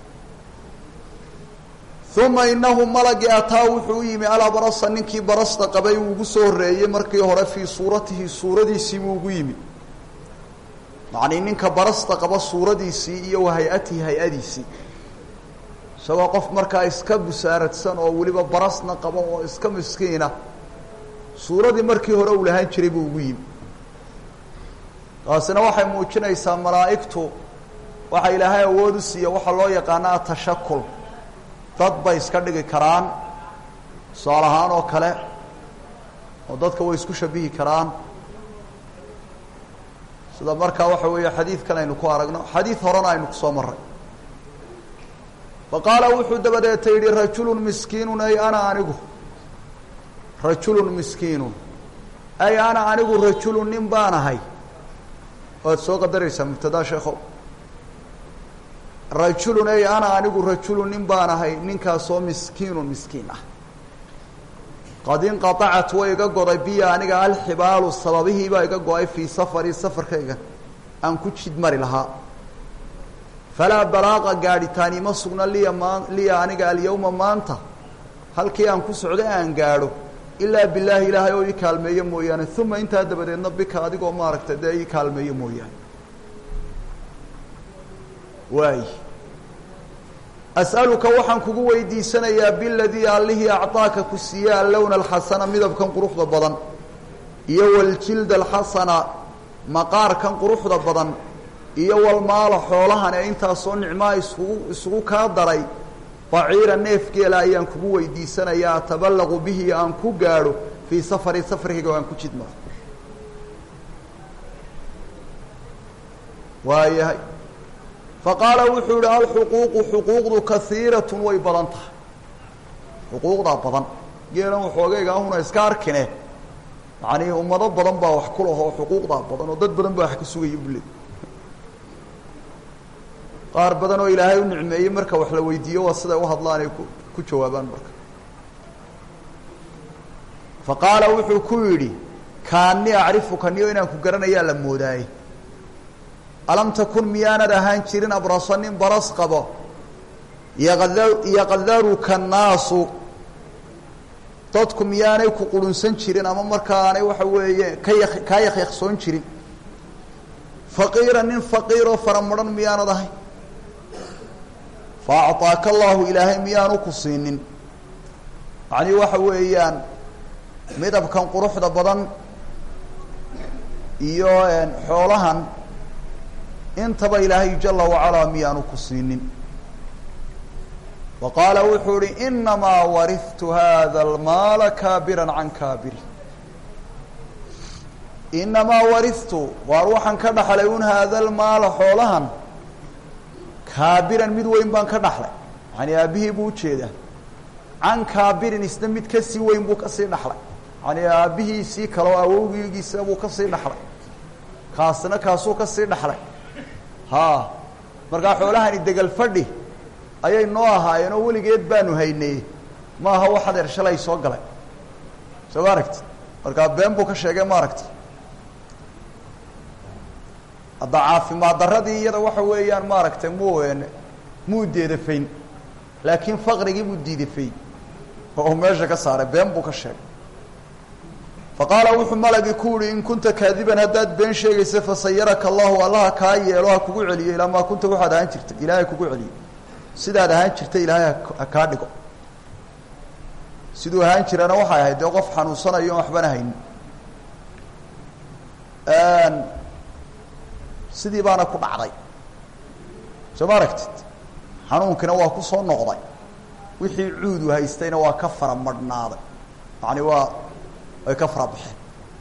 uma inahu malagii ataa wuxuu u yimi alabrasa ninkii barasta qabay uu ugu soo horreeyey markii hore fii suuratihi suuradiisii buu ugu yimi macnii ninka barasta qaba suuradiisii iyo wa hay-atihi hay-adiisii isagoo qof markaa iska busaaradsan oo weliba barasna qabo oo iska miskiina suuradii markii hore uu lahaan jiray buu ugu yimi taasina waxay muujinaysaa malaa'igtu waxa ilaahay awood u siiya waxaa loo yaqaana atashakul dad bay iska dhigi karaan tusaale ahaan oo kale oo dadka way isku shabihi karaan sida markaa waxa weeye xadiidkan aynu ku aragno xadiid horena aynu kusoo maray fa qaala wuxuu dabadeeta yidhi rajulun miskiinun ay ana anigu rajulun miskiinun ay ana anigu rajulun nin baan ahay waad soo qadaraysaa mubtadaa sheekhow rajulun ay ana anigu rajulun nin baan ahay ninkaasoo miskiinun miskiin ah qad inqaacat way iga goday biya aniga alxibaalu sababihiibaa iga go-ay fii safari safarkayga aan ku jid mari lahaa falaa balaaqa gaadhitaani ma sugna liya maa liya aniga alyawma maanta halkii aan ku socday aan gaadho ilaa bilaahi ilaahay oo ii kaalmeeyo mooyaane uma intaa dabadeedna bika adigoo maaragtay dee ii kaalmeeyo mooyaane waay as'aluka waxaan kugu weydiisanayaa biladii allihii acطaaka ku siiye allowna alxasana midabkan quruxda badan iyo waljilda alxasana maqaarkan quruxda badan iyo walmaala xoolahan ee intaasoo nicmaa isugu isugu kaa daray baciira neefgeela ayaan kugu weydiisanayaa ataballaqu bihi aan ku gaadho fii safari safarkayga o aan ku jidmaro waayahay faqaala wuxuu yihi alxuquuqu xuquuqdu kaiiratun way badan tahay xuquuqdaa badan geelan waxoogayga ahuna iska arkine yacanii ummado badan baa wax ku lahoo xuquuqdaa badan oo dad badan baa wax ka sugaya bule qaar badan oo ilaahay u nicmeeyey marka wax la weydiiyo waa siday u hadlaan ay ku ku jawaabaan marka fa qaala wuxuu ku yidhi kaani acrifuka niyo inaan ku garanayaa la moodaayey alam takun miyaanad ahaan jirin abrasa nin baras qabo yaqda yaqdaruka naasu dadku miyaanay ku qurunsan jirin ama markaanay waxa weeye ka ya kaa yakyaqsoon jirin faqiira nin faqiiroo faramadhan miyaanad ahay fa acطaaka allahu ilaahay miyaanu ku siinin macnii waxa weeyaan midabkan quruxda badan iyo xoolahan intaba ilaahay jala wacalaa miyaanu ku siinin wa qaala wuxuu ihi inamaa warihtu hada almaala kaabiran can kaabiri inamaa warihtu waar waxaan ka dhaxlay un haada almaala xoolahan kaabiran mid weyn baan ka dhaxlay yani aabihii buu ujeedaa can kaabirin isna mid kasii weyn buu kasii dhaxlay yani aabihiisii kaleo awowgigiisa buu kasii dhaxlay kaasna kaasuu kasii dhaxlay ha markaa xoolahani degal fadhi ayay noo ahaayeen oo weligeed baanu haynay maaha wax adeer shalay soo galay soo ma aragti markaa been buu ka sheegay ma aragti hadda caafimaad daradii iyada waxa weeyaan maaragtay muu muu deedafayn laakiin faqrigii buu diidafay oo meesha ka saaray been buu ka sheegay fa qaala wuxuu malagii ku yihi in kunta kaadiban haddaad been sheegaysa fasayaraka allahu allaha kaa yeelo ha kugu celiyo ilaa maa kunta waxaad ahaan jirtay ilaahay kugu celiyo sidaad ahaan jirtay ilaahay ha kaa dhigo siduu ahaan jirana waxay ahayd dee qof xanuunsanayo on waxbana haynin sidii baana ku dhacday soo ma aragtid xanuunkina waa ku soo noqday wixii cuudu haystayna waa ka fara madhnaaday yani waa way ka fara baxeen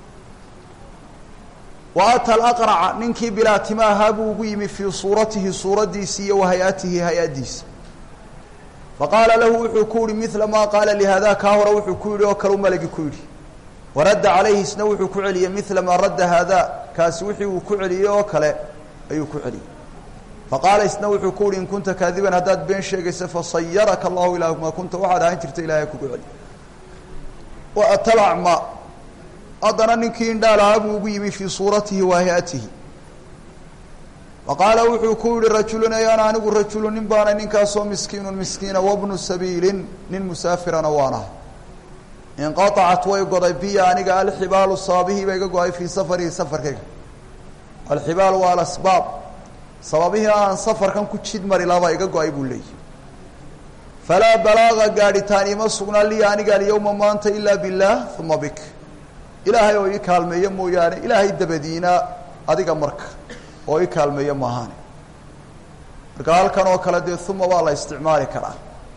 wa ata alaqraca ninkii bilaa tima ahaa buu ugu yimi fii suuratihi suuraddiisi iyo wa hay-atihi hay-addiisa faqaala lahu wuxuu ku yihi mila maa qaala lihada kaa hore wuxuu ku yidhi oo kale u malagi ku yidhi waradda calayhi isna wuxuu ku celiyey mila maa radda haada kaasi wixii uu ku celiyey oo kale ayuu ku celiyey faqaala isna wuxuu ku yihi in kunta kaadiban haddaad been sheegaysa fasayaraka allahu ilaa maa kunta waxaad ahaan jirta ilahay kugu celi wa atalacma haddana ninkii indhaalahaa buu ugu yimi fii suuratihi wa hay-atihi faqaala wuxuu ku yihi rajulun ay ana anigu rajulu nin baana ninkaasoo miskiinun miskiina wabnu sabiilin nin musaafirana waan ahay inqaacat way goday biya aniga alxibaalu sababihii ba iga go-ay fii safarihi safarkayga alxibaal waa alasbaab sababihii aan safarkan ku jid mari lahabaa iga go-ay buu leeyahy falaa balaaga gaadhitaan ima sugnaa liya aniga alyawma maanta ilaa billaah uma bik ilaahay oo ii kaalmeeya mooyaane ilaahay dabadiina adiga marka oo ii kaalmeeya maahaane marka halkan oo kale dee uma waa la isticmaali karaa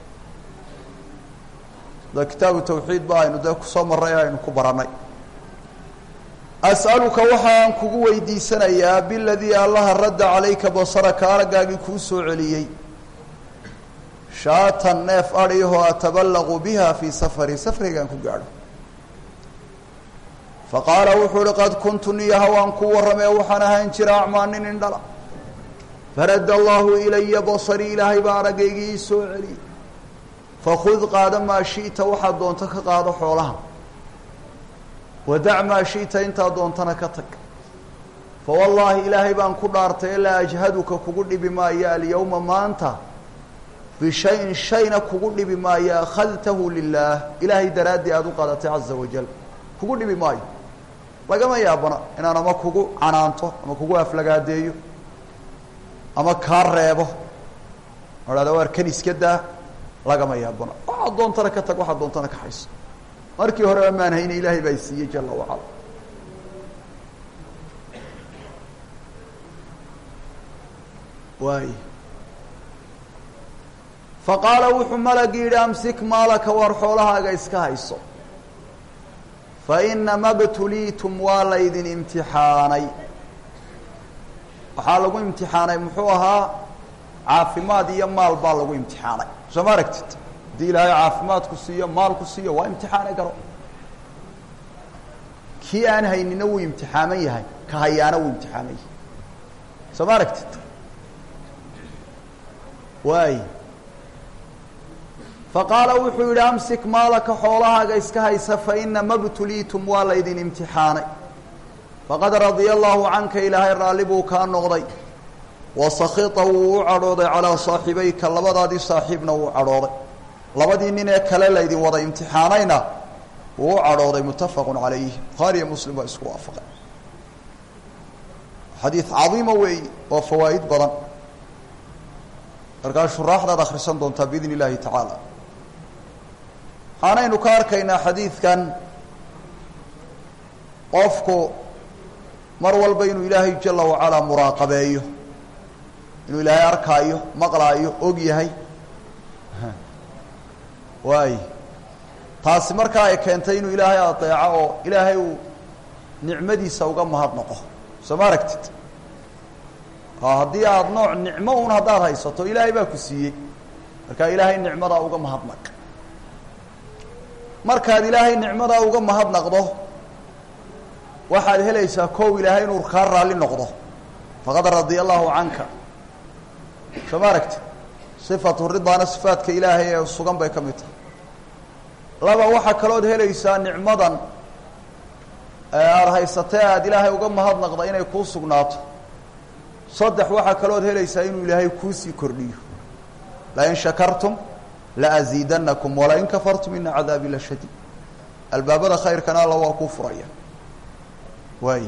da kitaabu tawxiid ba aynu dee kusoo marray aynu ku barannay as'aluka waxaan kugu weydiisanayaa biladii allaha radda calayka basaraka araggaagii kuu soo celiyey shaatan neef adhihoo ataballaqu biha fii safari safrigaan ku gaadho faqaala wuxuu uhi qad kuntu niyaha waan ku warramee waxaan ahaan jira acmaa nin indhala faradda allahu ilaya basarii ilaahay baa araggaygii ii soo celiyey fakud qaada maa shi'ta waxaad doonto ka qaado xoolaha wadac maa shi'ta intaad doontana ka tag fa wallaahi ilaahay baan ku dhaartay laa ajhaduka kugu dhibi maayo alyawma maanta bishayin shayna kugu dhibi maayo akhadtahu lilaah ilaahay daraaddii aada u qaadatay caza wajal kugu dhibi maayo lagama yaabana inaan ama kugu canaanto ama kugu aflagaadeeyo ama kaa reebo odhahda waar kan iska daa lagama yaabana waxaad doontana ka tag waxaad doontana ka hayso markii horeba maan hayne ilaahay baa siiyey jala wacala waay faqaala wuxuu malagi yidhi amsik maalaka waar xoolahaaga iska hayso fa inama btuliitum waa laydin imtixaanay waxaa lagu imtixaanay muxuu ahaa caafimaad iyo maal baa lagu imtixaanay soo ma aragtid haddii ilaahay caafimaadku siiyo maalku siiyo waa imtixaanay garo kii aan haynina wuu imtixaaman yahay ka hayaana wuu imtixaaman yahay soo ma aragtid waay faqaala wuxuu yidhi amsik maalaka xoolahaaga iska haysa fainama btuliitum waa laydin imtixaanay faqad radia allahu canka ilaahay raalli buu kaa noqday wasakita wuu u cadhooday calaa saaxibayka labadaadii saaxiibna wuu cadhooday labadii nin ee kale laydin wada imtixaanayna wuu u cadhooday muttafaqu calayh bukhaari iyo muslim baa isku waafaqay xadiid cadiima weeyi oo fawaa'id badan markaa shuraaxdaad akhrisan doontaa biidn illaahi tacaala waxaanaynu ka arkaynaa xadiidkan qofku mar walba inuu ilaahay jala wacalaa muraaqabeeyo inuu ilaahay arkaayo maqlaayo og yahay waay taasi markaa ay keentay inuu ilaahay adeeco oo ilaahay uu nicmadiisa uga mahadnaqo soo ma aragtid haddii aada nooc nicmo un haddaad haysato ilaahay baa ku siiyey markaa ilaahay nicmadaa uga mahadnaq markaad ilaahay nicmadaa uga mahadnaqdo waxaad helaysaa kow ilaahay inuu kaa raalli noqdo faqad radia allahu canka soo ma aragti sifatu ridaana sifaadka ilaahay ee sugan bay ka mid tahay laba waxaa kalood helaysaa nicmadan aada haysatee aada ilaahay uga mahadnaqda inay kuu sugnaato saddex waxaa kalood helaysaa inuu ilaahay kuusii kordhiyo lain shakartum laaziidanakum walain kafartum ina cadaabi la shadiid albaabada khayrkana alla waa kuu furaya waay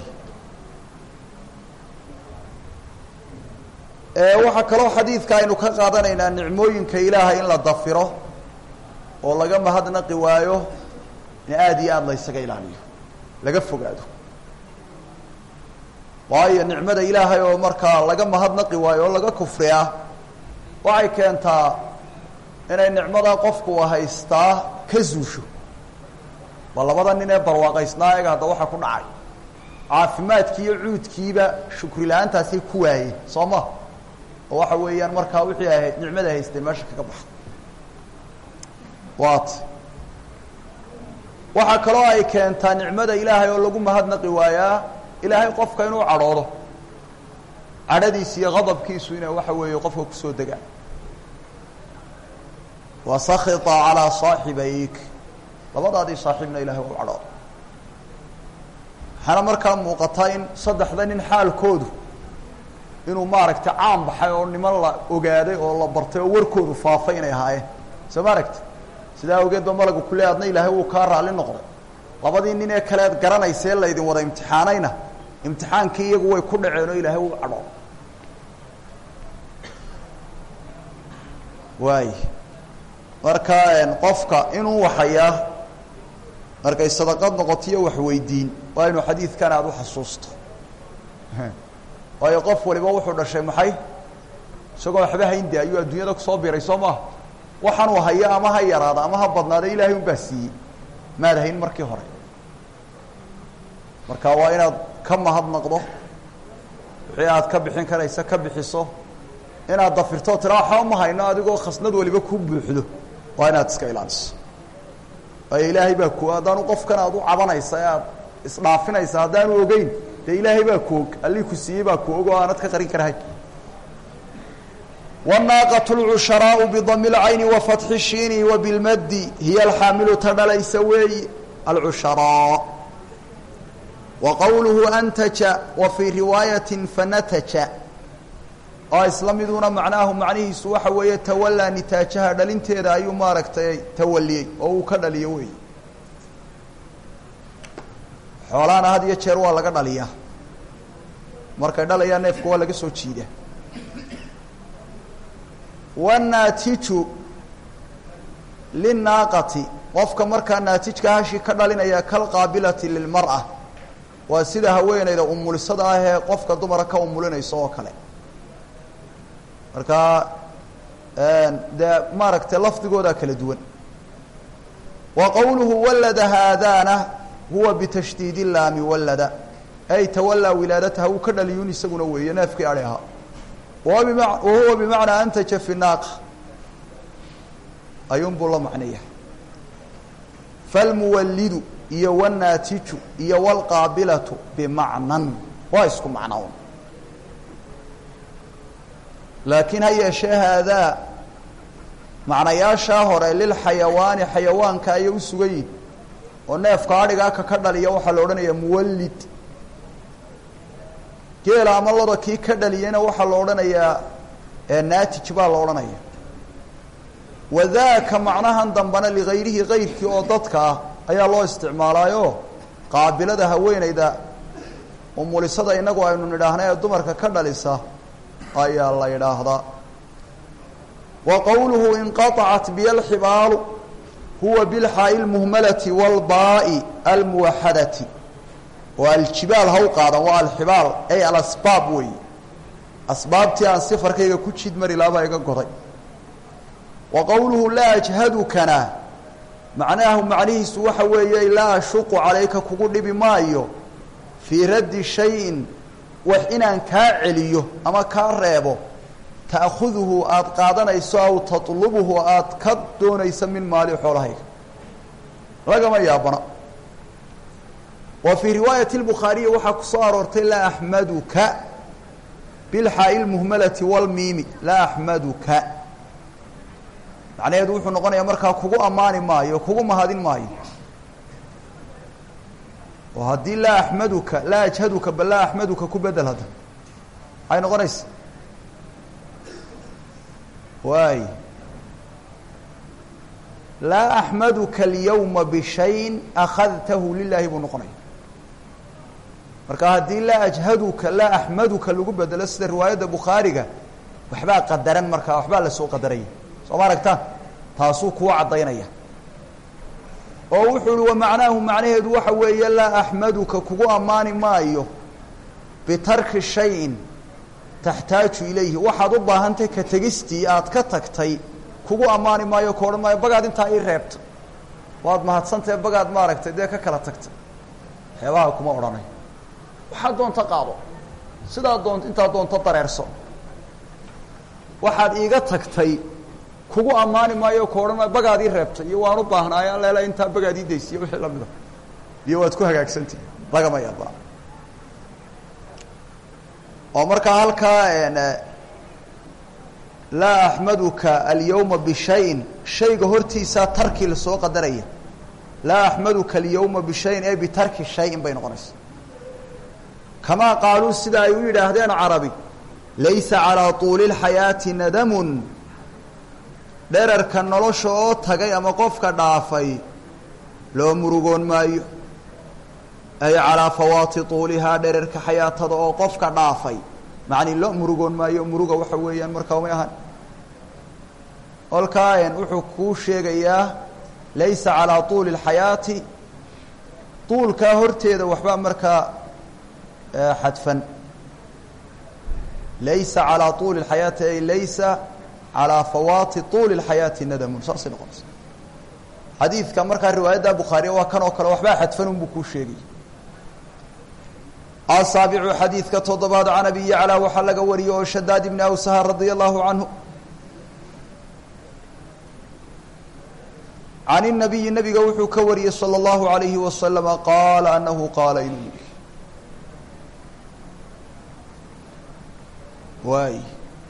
waxaa kaloo xadiidka aynu ka qaadanaynaa nicmooyinka ilaahay in la dafiro oo laga mahadnaqi waayo in aada iyo aada la ysaga ilaaliyo laga fogaado waayo nicmada ilaahay oo markaa laga mahadnaqi waayo oo laga kufriyaa waxay keentaa inay nicmadaa qofku haystaa ka zuusho ba labada nin ee barwaaqaysnaa eega hadda waxaa ku dhacay caafimaadkii iyo cuudkiiba shukri la-aantaasay ku waayeen soo ma oo waxa weeyaan markaa wixii ahayd nicmada haysteen meesha kaga baxda waat waxaa kaloo ay keentaa nicmada ilaahay oo lagu mahadnaqi waayaa ilaahay qofka inuu cadhoodo cadhadiisa iyo qadabkiisu inay waxa weeye qofka kusoo degaan wasakita calaa saaxibayk labadaadii saaxiibna ilahay waa u cadhooda waxaana markaa muuqataa in saddexda nin xaalkoodu inuu maaragtay caan baxay oo niman la ogaaday oo la bartay oo warkoodu faafay inay ahaayeen soo ma aragti sidaa awgeed ba malagu kule adna ilaahay wuu kaa raalli noqday labadii nin ee kaleed garanaysa ee laydin wada imtixaanayna imtixaankii iyagu way ku dhaceen oo ilaahay wuu cadhoo waay marka qofka inuu waxayaa markay sadaqad noqotiyo waxweydiin waa inuu xadiidkan aada u xasuusto waayo qof waliba wuxuu dhashay maxay isagoo waxba hayndi ayuu adduunyada kusoo biray soo maaha waxaanuu hayo ama ha yaraada ama ha badnaada ilaahay unbaa siiyey maad hayn markii hore marka waa inaad ka mahadnaqdo wixii aad ka bixin karaysa ka bixiso inaad dafirto tira waxba ma hayno adigoo khasnad waliba ku buuxdo waa inaad iska ilaaliso waayo ilaahay baa ku haddaanu qofkan aad u cabanaysa ee aad isdhaafinaysa haddaanu ogeyn dee ilaahay baa ku og allii ku siiyey baa ku og oo aanad ka qarin karahay wالnaaqaة اlcusharaau bdami اlcayni wafatxi الshiini wabilmadi hiya alxaamilu ta dhalaysa weeyi alcusharaa wa qowluhu antaja wa fii riwaayati fanataja oo isla miduna macnaahu macnihiisu waxa weeye tawalaa nitaajaha dhalinteeda ayuu maaragtay tawaliyey oo uu ka dhaliyo wey xoolaana had iyo jeer waa laga dhaliyaa markay dhalayaan neefka waa laga soo jiida wanaatiju linaaqati qofka markaa naatijka hashi ka dhalinaya kalqaabilati lilmar'a waa sida haweeneyda umulisada ah ee qofka dumara ka umulinayso oo kale marka dee maaragtay lafdigoodaa kala duwan wa qowluhu walada haadaana huwa bitashdiidi laami walada ay tawalaa wilaadataha uu ka dhaliyun isaguna weeye neefkii adhi ahaa wahuwa bimacnaa antaja fi naaqa ayuun buu la macnaya falmuwallidu iyo wanaatiju iyo wlqaabilatu bimacnan waa isku macnoon laakiin ha yeeshee haadaa macnayaashaa hore lilxayawaani xayawaanka ayay u sugan yihin oo neefka adhigaa ka ka dhaliya waxaa la odhanayaa muwallid geela ama loda kii ka dhaliyana waxaa la odhanayaa naatij baa la odhanaya wadaaka macnahan dambana ligayrihi kayrkii oo dadka ah ayaa loo isticmaalaayo qaabilada haweeneyda umulisada inagu aynu nidhaahna ee dumarka ka dhalisa ayaa la yidhaahdaa wa qowluhu inqaطacat biy alxibaalu huwa bilxaa'i lmuhmalati wاlbaa'i almuwaxadati oo aljibaal ha u qaadan waa alxibaal ay alasbaab weeye asbaabtii aan sifarkayga ku jid mari laabaa iga goday wa qowluhu laa ajhadukana macnaahu macnihiisu waxa weeye laa ashuqu calayka kugu dhibi maayo fii raddi shayin wax inaan kaa celiyo ama kaa reebo ta'khuduhu aada qaadanayso aw tatlubuhu aada ka doonaysa min maali xoolahayga lagama yaabana wa fii riwaayati lbukhaariyi waxaa ku soo aroortay laa axmaduka bilxaa'i lmuhmalati walmiimi laa axmaduka macnaheedu wuxuu noqonayaa markaa kugu ammaani maayo kugu mahadin maayo oo haddii laa axmaduka laa ajhaduka bal laa axmaduka ku bedel hadda maxay noqonaysa waay laa axmaduka alyawma bishayin akhadtahu lilaahi buu noqonaya marka haddii laa ajhaduka laa axmaduka lagu bedelo sida riwaayadda bukhaariga waxbaa qadaran markaa waxbaa lasoo qadaraya soo ma aragtaan taasuu kuwa caddaynaya oo wuxuu uhi wa macnaahu macnaheedu waxa weeye laa axmaduka kugu ammaani maayo bitarki shayin taxtaaju ilayhi waxaad u baahantay ka tegistii aad ka tagtay kugu ammaani maayo ka odhan maayo bagaad intaa ii reebta waad mahadsantahe bagaad maaragtay dee ka kala tagtay waxyaabaha kuma odhanay waxaad doonta qaado sidaa doont intaad doonto dareerso waxaad iiga tagtay kugu ammaani maayo ka odhan maayo bagaad ii reebtay iyo waan u baahnaayo alleela intaa bagaad ii daysiyo wixii lamida iyo waad ku hagaagsantihi lagama yaabaa oo markaa halkaa laa axmaduka alyawma bishayin shayga hortiisaa tarki lasoo qadaraya laa axmaduka alyawma bishayin ee bitarki shayin bay noqonaysa kamaa qaaluu sida ay u yidhaahdeen carabi laysa calaa tuuli اlxayaati nadamun dherarka nolosha oo tagay ama qofka dhaafay loo murugoon maayo ay calaa fawaati tuulihaa dherarka xayaatada oo qofka dhaafay macni loo murugoon maayo muruga waxa weeyaan markaa may ahan kolkaa wuxuu kuu sheegayaa laysa calaa tuuli اlxayaati tuulkaa horteeda waxbaa markaa xadfan laysa calaa tuuli اlxayaati ay laysa calaa fawaati tuuli اlxayaati nadamun saasay noqonaysa xadiidka markaa riwaayadda bukhaariya waa kan oo kale waxbaa xadfan unbuu kuu sheegay asaabicu xadiidka toddobaad can abi yaclى waxaa laga wariyey oo shadaad ibni awsaha radia allahu canhu can الnabiyi nabiga wuxuu ka wariyey salى اllahu عalayhi wasalama qaala anahu qaala inuu yihi waay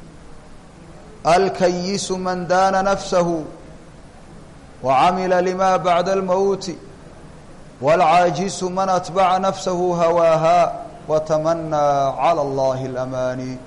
alkayisu man daana nafsahu wacamila lima bacda اlmowti wاlcaajisu man atbaca nafsahu hawaaha watamanaa calى اllahi اlamaani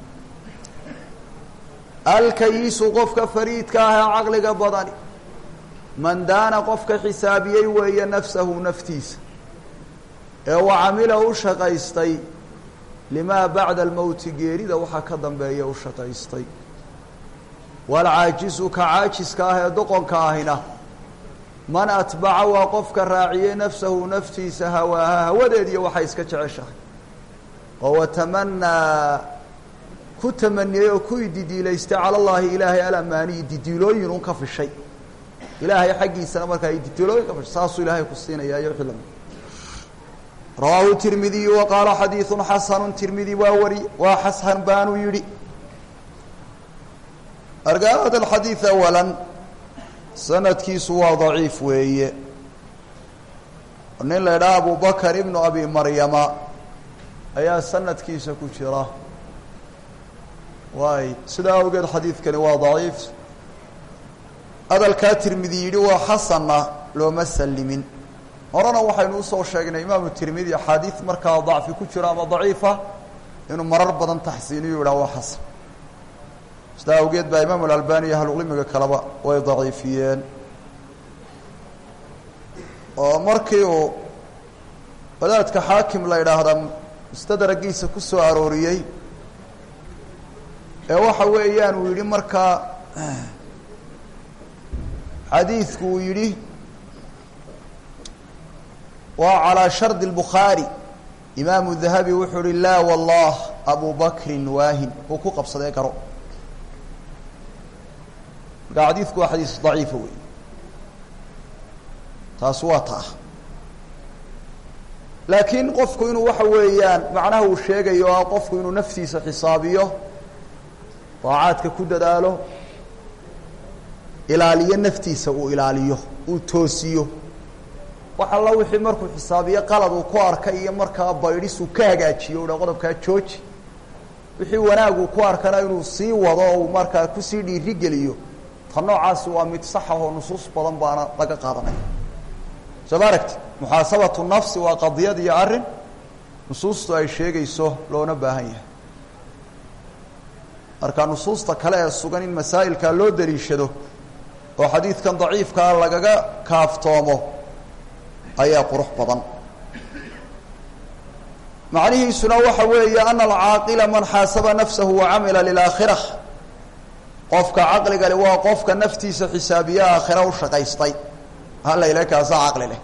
alkayisu qofka fariidka ah ee caqliga badani man daana qofka xisaabiyey weeye nafsahu naftiisa ee wa camila u shaqaystay limaa bacda almowti geerida waxaa ka dambeeya u shaqaystay waalcaajisu ka caajiska ah ee doqonka ahina man atbaca waa qofka raaciyey nafsahu naftiisa hawaaha hawadeediiyo waxay iska jeceshahay oo watamanaa ku tamaniyey oo ku ididiilaystay cala llaahi ilaahay alamaani ididiilooyin un ka fishay ilaahay xaggiisana markaa ididiilooyin ka fishay saasuu ilaahay ku siinaya iyo wixii lamid rawaahu tirmidiyu wa qaala xadiiثun xasanu tirmidi waa wari waa xasan baanuu yihi arga hada alxadiid awala sanadkiisu waa daciif weeye nin la idhaha abu bakr ibnu abi maryama ayaa sanadkiisa ku jira waay sidaa awgeed xadiidkani waa daciif hadalkaa tirmidi yidhi waa xasanna looma salimin horena waxaynu usoo sheegnay imaamu tirmidi axaadiid markaa dacfi ku jiro ama daciifa inuu marar badan taxsiiniyu yidhah waa xasan sidaa awgeed baa imaamu alalbani iyo ahlucilmiga kaleba way daciifiyeen oo markii uu wadaadka xaakim la idhaahda mustadragiisa ku soo arooriyey ee waxa weeyaan uu yidhi markaa xadiidku uu yidhi waa calىa shardi الbukhaarي imaamu dahabi wuxuu uhi laa wallah abu bakrin waahin uu ku qabsadee garo marka xadiidku waa xadiis daciifa wey taas waa taa laakiin qofku inuu waxa weeyaan macnaha uu sheegayo ah qofku inuu naftiisa xisaabiyo daacaadka ku dadaalo ilaaliyo naftiisa uu ilaaliyo uu toosiyo wax alla wixii markuu xisaabiyo qalad uu ku arkay iyo markaa baydhis uu ka hagaajiyo uha qodobkaa jooji wixii wanaaguu ku arkana inuu sii wado o uu markaa kusii dhiirigeliyo ta noocaasi waa mid saxa oo nusuus badan baana laga qaadanaya soo ma aragti muxaasabatu nafsi waa qadiyad iyo arrin nusuustu ay sheegayso loona baahan yahay marka nusuusta kale ee sugan in masaa'ilkaa loo daliishado oo xadiidkan daciifkaa lagaga kaaftoomo ayaa qurux badan macnihiisuna waxa weeye ana alcaaqila man xaasaba nafsahu wacamila lilaakhira qofka caqligale waa qofka naftiisa xisaabiye aakhira u shaqaystay hala ila kaasaa caqli leh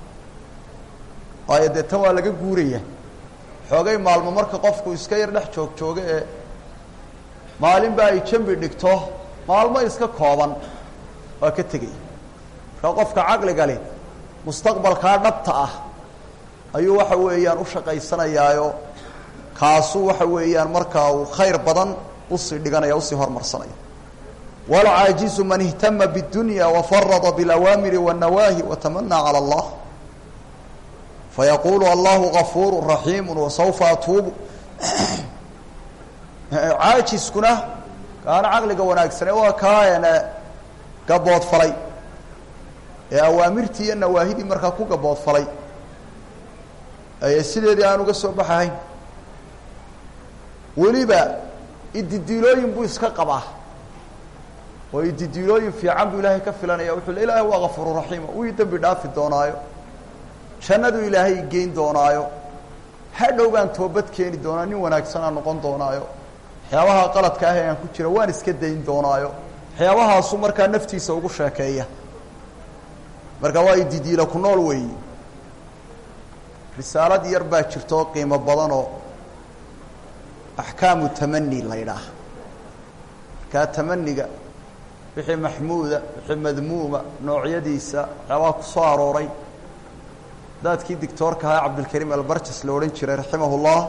waayo dee tan waa laga guuraya xoogay maalmo marka qofku iska yar dhex joog jooga ee maalinba ay jambi dhigto maalmo iska kooban waa ka tegaya marka qofka caqliga leh mustaqbalkaa dhabta ah ayuu waxa weeyaan u shaqaysanayaayo kaasuu waxa weeyaan markaa uu khayr badan usii dhiganaya usii hormarsanaya walcaajizu man ihtama bاdunya wafarada biاlawaamiri wالnawaahi watamanaa calى اllah fayaqulu allahu gafuuru raxiimu wasawfa atuubu caajiskuna kaana caqliga wanaagsane waa kaana gaboodfalay ee awaamirtii iyo nawaahidii markaa ku gaboodfalay ee sideedii aan uga soo baxahayn weliba ididiilooyin buu iska qabaa oo ididiilooyin fiican buu ilaahay ka filanaya wuxuu le ilaahay waa gafuuru raxiima wii dembi dhaafi doonaayo jannadu ilaahay geyn doonaayo hadhow baan toobad keeni doonaa nin wanaagsanaa noqon doonaayo waxyaabaha qaladka ah ee aan ku jira waan iska dayn doonaayo waxyaabahaasu markaa naftiisa ugu sheekeeya marka waa ididiila ku nool weeyi risaalad yar baa jirta oo qiimo badan oo axkaamu tamani la ydhaah markaa tamaniga wixii maxmuuda wixii madmuuma noocyadiisa waxyaabaha ku soo arooray daadkii dictoorka ahaa cabdilkariim albarjas la odhan jiray raximah ullah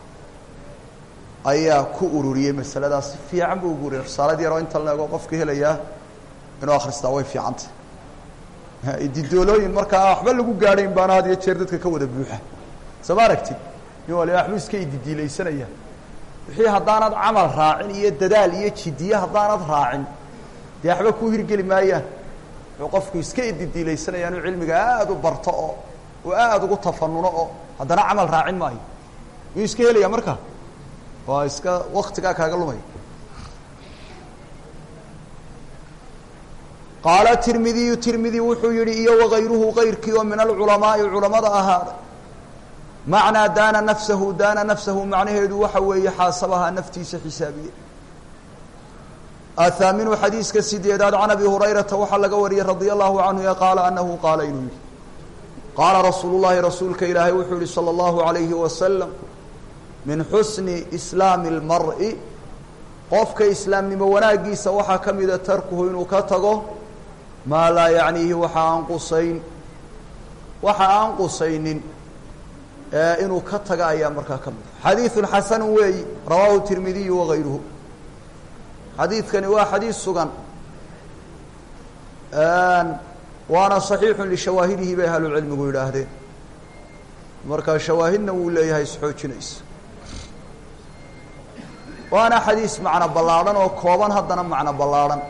ayaa ku ururiyey masaladaas si fiican buu ugu uriyay risaalad yar oo inta la ego qofka helayaa inuu akhristaa way fiicantay ididoolooyin markaa waxba lagu gaadhayn baana had iyo jeer dadka ka wada buuxa soo ma aragtid nin waliba waxbuu iska ididiilaysanaya wixii haddaanad camal raacin iyo dadaal iyo jidiye haddaanad raacin dee waxba ku hirgeli maayaan wuxuu qofku iska ididiilaysanaya inuu cilmiga aada u barto oo uu aada ugu tafanuno oo haddana camal raacin maayo miyuu iska helaya marka waa iska waktigaa kaaga lumaya qaala tirmidiyu tirmidi wuxuu yihi iyo wagayruhu kayrkii oo min alculamaai culamada ahaaday macnaa daana nafsahu daana nafsahu macnaheedu waxa weeye xaasabahaa naftiisa xisaabiye athaaminu xadiiska sideedaad can abi hurayrata waxaa laga wariyey radia allahu canhu ee qaala anahu qaala inuu yihi qaala rasuulu llahi rasuulka ilaahay wuxuu yihi salى اllahu alayhi wasalam min xusni islaami اlmari qofka islaamnimo wanaagiisa waxaa ka mida tarkuhu inuu ka tago maa laa yacniihi waxa aan qusayn waxa aan qusaynin inuu ka taga ayaa markaa ka mida xadiiثu xasanu weeyi rawaahu tirmidiyu wagayruhu xadiidkani waa xadiid sugan waana صaxiixu lishawaahidihi bay ahlucilmigu yidhaahdeen marka shawaahidna wuu leeyahay isxoojinaysa waana xadiis macno ballaadhan oo kooban haddana macno ballaadhan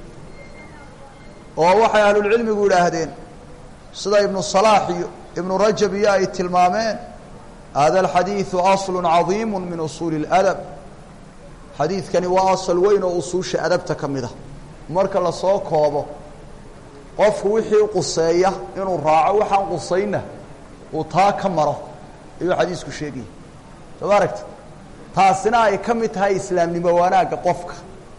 oo waxay ahlulcilmigu yidhaahdeen sida ibnu salaax iyo ibnu rajab iyo ay tilmaameen hada alxadiidu aslu cadiimu min usuuli اladab xadiidkani waa asal weyn oo usuusha adabta ka mid a marka lasoo koobo qofku wixii quseeya inuu raaco waxaan qusaynna uu taa ka maro ayuu xadiisku sheegaya soo ma aragti taasina ay ka mid tahay islaamnimo wanaagga qofka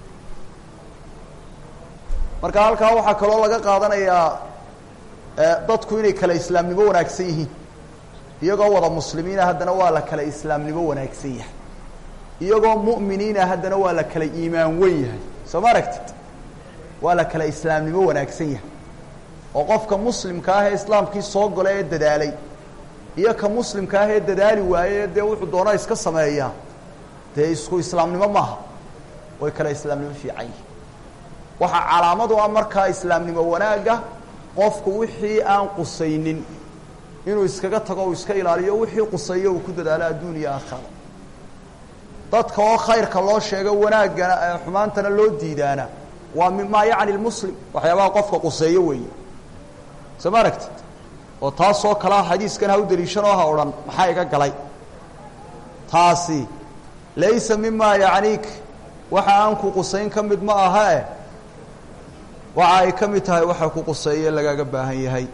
marka halkaa waxaa kaloo laga qaadanayaa dadku inay kale islaamnimo wanaagsan yihiin iyagoo wada muslimiina haddana waa la kale islaamnimo wanaagsan yahay iyagoo mu'miniina haddana waa la kale iimaan wen yahay soo ma aragtid waa la kale islaamnimo wanaagsan yahay oo qofka muslimka ah ee islaamkii soo gala ee dadaalay iyo ka muslimka ah ee dadaali waaye dee wuxuu doonaa iska sameeyaa dee isku islaamnimo maaha way kale islaamnimo fiican yihin waxaa calaamadu ah markaa islaamnimo wanaagga qofku wixii aan qusaynin inuu iskaga tago u iska ilaaliyo wixii quseeyo uu ku dadaalo adduun iyo aakhara dadka oo khayrka loo sheego wanaaggana xumaantana loo diidaana waa mimaa yacni lmuslim waxyaabaha qofka quseeyo weeye soo ma aragtid oo taasoo kalea xadiiskan ha u daliishanoo ha odhan maxaa iga galay taasi laysa mimaa yacniik waxa aan ku qusayn ka mid ma aha eh waxa ay ka mid tahay waxa ku quseeye lagaga baahan yahay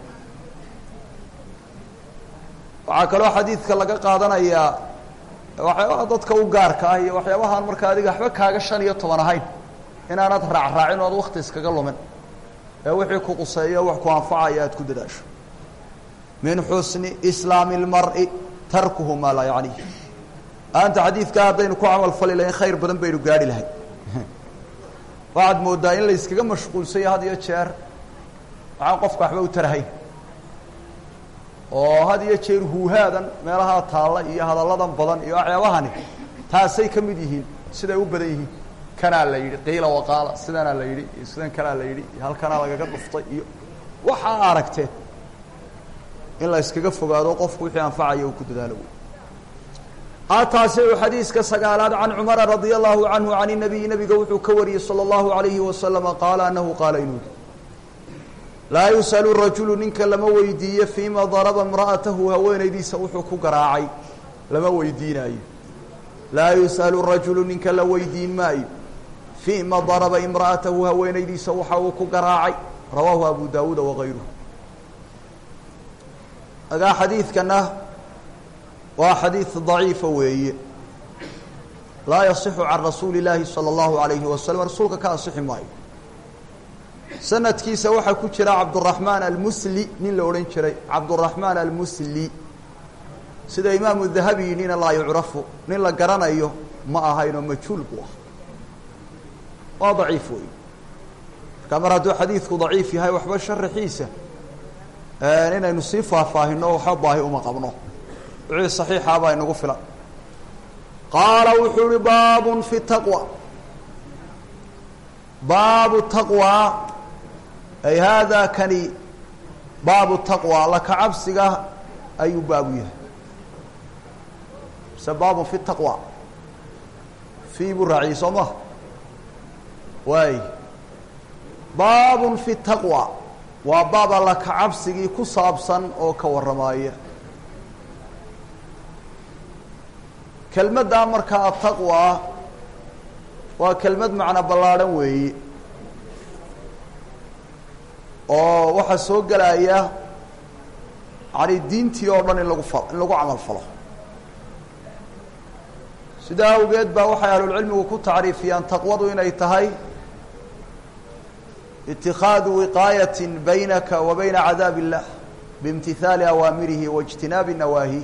waxaa kaloo xadiidka laga qaadanayaa waxyaabaha dadka u gaarka ah iyo waxyaabahaan marka adiga waxba kaaga shan iyo toban ahayn inaanad raacraacin o ad wakti iskaga lumin ee wixii ku quseeyo wax ku anfacaya aad ku dadaasho min xusni islaami اlmari tarkuhu maa laa yacniih aanta xadiidkaa haddaynu ku camal fali lahayn khayr badan baynu gaarhi lahay waxaad moodaa in la yskaga mashquulsanya had iyo jeer waxaan qofka waxba u tarahayn oo had iyo jeer huuhaadan meelahaa taalla iyo hadalladan badan iyo waxyaabahani taasay ka mid yihiin siday u badan yihiin kanaa la yidhi qiila waqaala sidanaa la yidhi iyo sidan kanaa la yidhi iyo halkanaa lagaga dhuftay iyo waxaa aragteen in la yskaga fogaado qofku wixii anfacaya uu ku dadaalo wey ataasi u xadiiska sagaalaad can cumara radia allahu canhu can inabiyi nabiga wuxuu ka wariyey salى اllahu alayhi wasalama qaala anahu qaala inuu yihi laa yus'alu rajulu ninka lama weydiiyo fiima daraba imra'atahu haweenaydiisa wuxuu ku garaacay lama weydiinaayo laa yus'alu rajulu ninka la weydiin maayo fiima daraba imra'atahu haweenaydiisa waxa uu ku garaacay rawaahu abu daawuuda wagayruhu agaa xadiidkana waa xadiid daciifa weeye laa yasixu can rasuuli اllaahi salى اllahu alayhi wasalam rasuulka ka asixi maayo sanadkiisa waxaa ku jira cabduraxmaan almusli nin la odhan jiray cabduraxmaan almusli sida imaamu dahabi nina laa yucrafu nin la garanayo ma ahaynoo majhuul buu ah waa daciif wey markaa mar hadduu xadiidku daciif yahay waxba sharaxiisa inaynu sii faahfaahino waxba baahi uma qabno wixii saxiixa baa inagu filan qaala wuxuu uhi baabun fi taqwa baabu taqwa ay haadaa kani baabu taqwa laka cabsiga ayuu baabu yahay mise baabun fi taqwa fii buu raaciyey soo maha waay baabun fi taqwa waa baab alla ka cabsigii ku saabsan oo ka warramaaya kelmaddaa markaa ataqwa waa kelmad macno ballaadhan weeye oo waxaa soo gelaya yani diintii oo dhan in lagu fa in lagu camal falo sidaa awgeed baa waxay ahlulcilmigu ku tacriifiyaan taqwadu inay tahay itikaadu wiqaayati baynaka wa bayna cadaab illah biimtihaali awaamirihi wa ijtinaabi nawaahi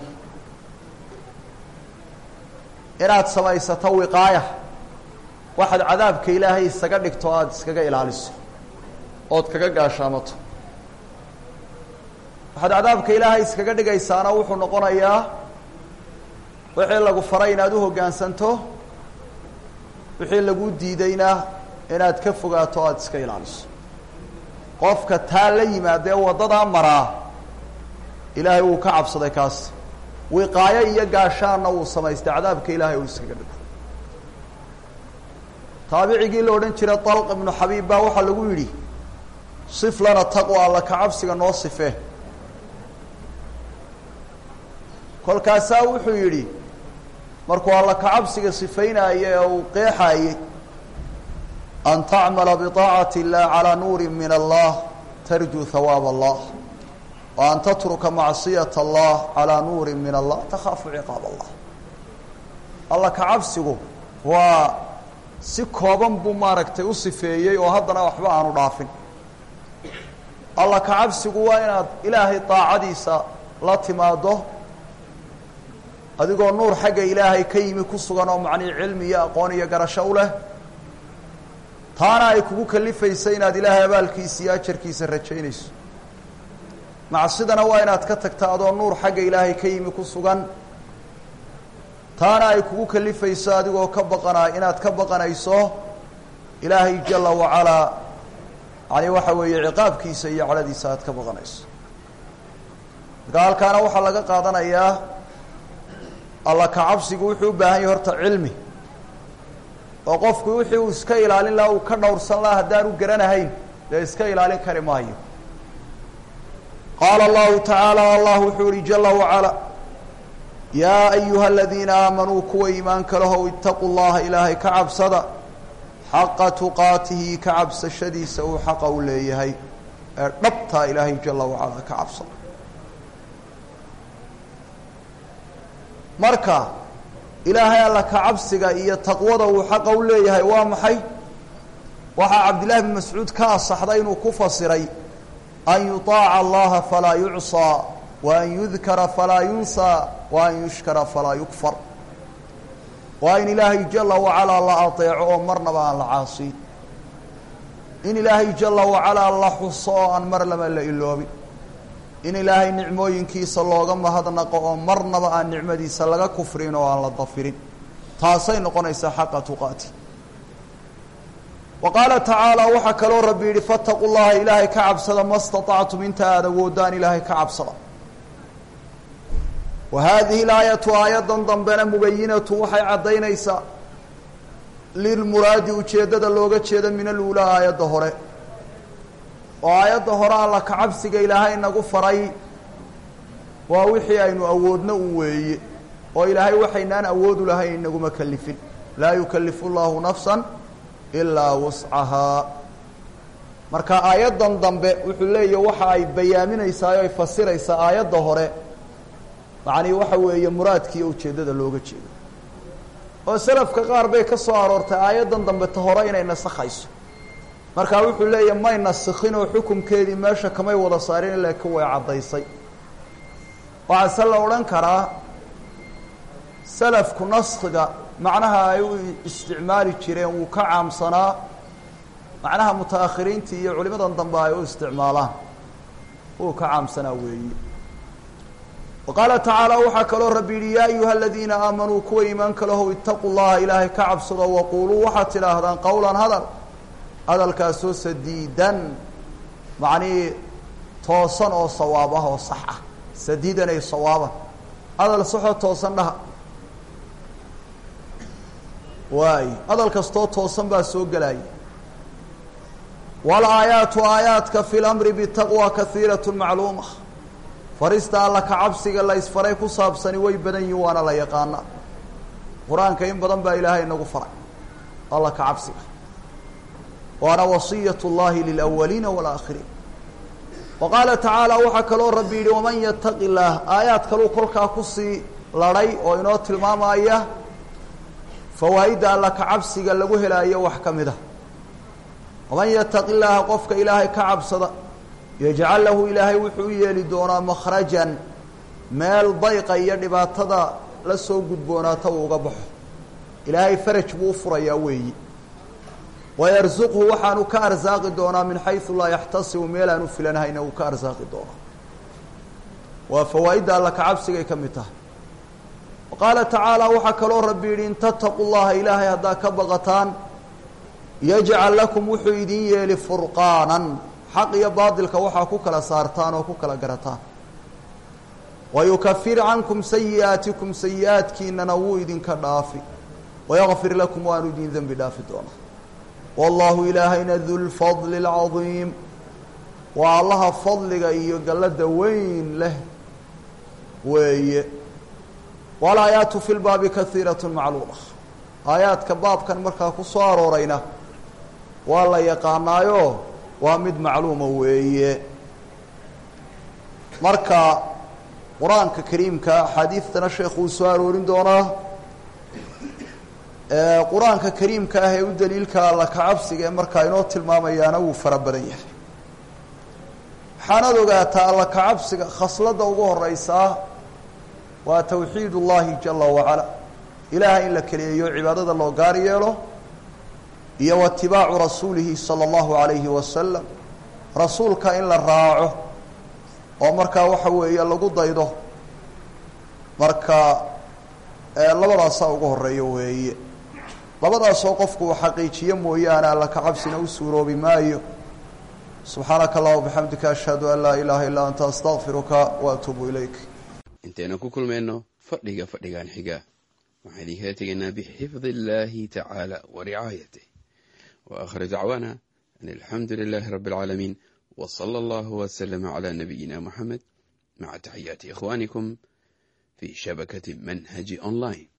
inaad samaysato wiqaaya waxaad cadaabka ilaahay isaga dhigto aada iskaga ilaaliso ood kaga gaashaamato waxaad cadaabka ilaahay iskaga dhigaysaana wuxuu noqonayaa wixii lagu faray inaad u hoggaansanto wixii lagu diidayna inaad ka fogaato o aada iska ilaaliso qofka taa la yimaadee waddadaa maraa ilaahay wuu ka cabsaday kaas wiqaayo iyo gaashaanna wuu samaystay cadaabka ilaahay uu iskaga dhigo taabicigii la odhan jiray dalq ibnu xabiib baa waxaa lagu yidhi sif lana taqwa alla ka cabsiga noo sife kolkaasaa wuxuu yidhi markuu alla ka cabsiga sifaynaayey ee uu qeexaayey an tacmala biطaacati اllah calىa nuuri min allah tarjuu hawaab allah wa an tatruka macصiyaة allah calىa nuuri min allah takhaafu ciqaab allah alla ka cabsigu waa si kooban buu maaragtay u sifeeyey oo haddana waxba aanu dhaafin alla ka cabsigu waa inaad ilaahay daacadiisa la timaado adigoo nuur xagga ilaahay ka yimi ku sugan oo macnii cilmi iyo aqoon iyo garasho u leh taana ay kugu kalifaysa inaad ilaahay abaalkiisa iyo ajarkiisa rajaynayso macsidana waa inaad ka tagta adoo nuur xagga ilaahay ka yimi ku sugan taana ay kugu kalifayso adigoo ka baqana inaad ka baqanayso ilaahay jala wacalaa yani waxa weeye ciqaabkiisa iyo cadhadiisa aad ka baqanayso marka halkaana waxaa laga qaadanayaa alla ka cabsigu wuxuu u baahan yahay horta cilmi oo qofku wixii uu iska ilaalin lahaa uu ka dhowrsan lahaa haddaanu garanahayn dee iska ilaalin kari maayo qaala allahu tacaala allah wuxuu yihi jala wacala yaa ayuha aladiina aamanuu kuwa iimaanka lahow itaquu llaha ilaahay ka cabsada xaqa tuqaatihi ka cabsashadiisa uu xaqa u leeyahay ee dhabtaa ilaahay jala wacala ka cabsada marka ilaahay alla ka cabsiga iyo taqwada uu xaqa u leeyahay waa maxay waxaa cabdillahi bn mascuud ka asaxday inuu ku fasiray an yuطaaca allaha falaa yucصىa wa an yudkara falaa yunsaa wa an yushkara falaa yukfar waa in ilaahay jala wacalaa la adeeco oo marnaba aan la caasiin in ilaahay jala wacalaa la xuso oo aan mar laba la iloobin in ilaahay nicmooyinkiisa looga mahadnaqo oo marnaba aan nicmadiisa laga kufrin oo aan la dafirin taasay noqonaysaa xaqa tuqaati wa qaala tacaala waxaa kaloo rabbi yidhi fataquu llaha ilaahay ka cabsada ma staطactum inta aada awoodaan ilaahay ka cabsada wa haadihi laayatu aayaddan dambena mubayinatu waxay caddaynaysaa lilmuraadi ujeeddada looga jeeda min aluulaa aayadda hore oo aayadda hore alla ka cabsiga ilaahay nagu faray waa wixii aynu awoodno un weeye oo ilaahay waxaynaan awoodu lahayn inaguma kelifin laa yukalifu llahu nafsa ilaa wuscahaa marka aayaddan dambe wuxuu leeyahy waxa ay bayaaminaysaa o ay fasiraysaa aayadda hore macnii waxa weeye muraadkiiyo ujeeddada looga jeedo oo selafka qaar bay ka soo aroortay aayaddan dambe ta hore inay nasakhayso markaa wuxuu leeyahy may nasikhin oo xukumkeedii meesha kamay wada saarin laakiin way caddaysay waxaa se la odhan karaa salafku naskiga macnaha ay u isticmaali jireen wuu ka caamsanaa macnaha muta-akhiriintii iyo culimadan dambe ay u isticmaalaan wuu ka caamsanaa weeyi wa qaala tacaala waxaa kaloo rabbi yihi yaa ayuha aladiina aamanuu kuwa iimaanka lahow itaquu llaha ilaahay ka cabsado waquuluu waxaad tidhaahdaan qowlan hadal hadalkaasoo sadiidan macnihii toosan oo sawaab ah oo sax ah sadiidan ay sawaaban hadal saxoo toosan dhaha waay hadal kastoo toosan baa soo gelaya walaayaatu aayaadka fi lamri bitaqwa kahiirat macluuma farista alla ka cabsiga la isfaray ku saabsani way badan yihin waana la yaqaana qur-aanka in badan baa ilaahay inagu faray alla ka cabsiga waana wasiyat اllahi lilawaliina wاlaakhiriin wa qaala tacaala waxaa kaloo rabbi yihi waman yataqi illaah aayaad kaluu kolkaa kusii ladhay oo inoo tilmaamaya fawaa'idda alla ka cabsiga lagu helaayo wax ka mid a waman yataqi illaaha qofka ilaahay ka cabsada yajcal lahu ilaahay wuxuu u yeeli doonaa makhrajan meel dayqa iyo dhibaatada la soo gudboonaata uu uga baxo ilaahay faraj buu u furayaa weeyi wayarsuqhu waxaanu ka arsaaqi doonaa min xaysu laa yaxtasibu meel aan u filanhayna uu ka arsaaqi doonaa waa fawaa'idda alla ka cabsigay ka mid tahay wa qaala tacaala waxaa kaloo rabbi yidhi in tattaqu llaha ilaahay haddaa ka baqataan yajcal lakum wuxuu idin yeeli furqaanan xaq iyo baadilka waxaa ku kala saartaan oo ku kala garataan wayukafir cankum sayi'aatikum sayi-aadkiinana wuu idinka dhaafi wayakfir lakum waanu idin dembi dhaafi doonaa wallahu ilaahayna du lfadli اlcadiim waa allaha fadliga iyo gallada weyn leh weeye walaayaatu fi lbaabi kahiirat macluuma aayaadka baabkan markaa ku soo aroorayna waa la yaqaanaayo waa mid macluuma weeye marka qur-aanka kariimka axaadiidtana sheekhu uu soo aroorin doonaa qur-aanka kariimka ah ee u daliilka alla kacabsiga ee markaa inoo tilmaamayaana wuu fara badan yahay waxaanaad ogaataa alla kacabsiga khasladda ugu horeysaa waa tawxiid ullahi jala wacala ilaahay in la keliyeeyo cibaadada loo gaar yeelo iyo watibaacu rasuulihi sala allahu alayhi wasalam rasuulka in la raaco oo markaa waxa weeye lagu daydo marka labadaasaa ugu horeeya weeye labadaasoo qofku uu xaqiijiyo mooyaane alla ka cabsina u suuroobi maayo subxaanaka allah bixamdika ashhadu an laa ilaaha illaa anta astaqfiruka wa atuubu ilayk intaynu ku kulmayno fadhiga fadhigan xiga waxaan idinkala tegaynaa bixifdi illaahi tacaala wa ricaayatih wa aakhiru dacwaana an alxamdu lilaahi rabbi alcaalamiin wa sala allahu wasalama calaa nabiyina moxamed maca taxiyaati ikhwaanikum fi shabakati manhaji online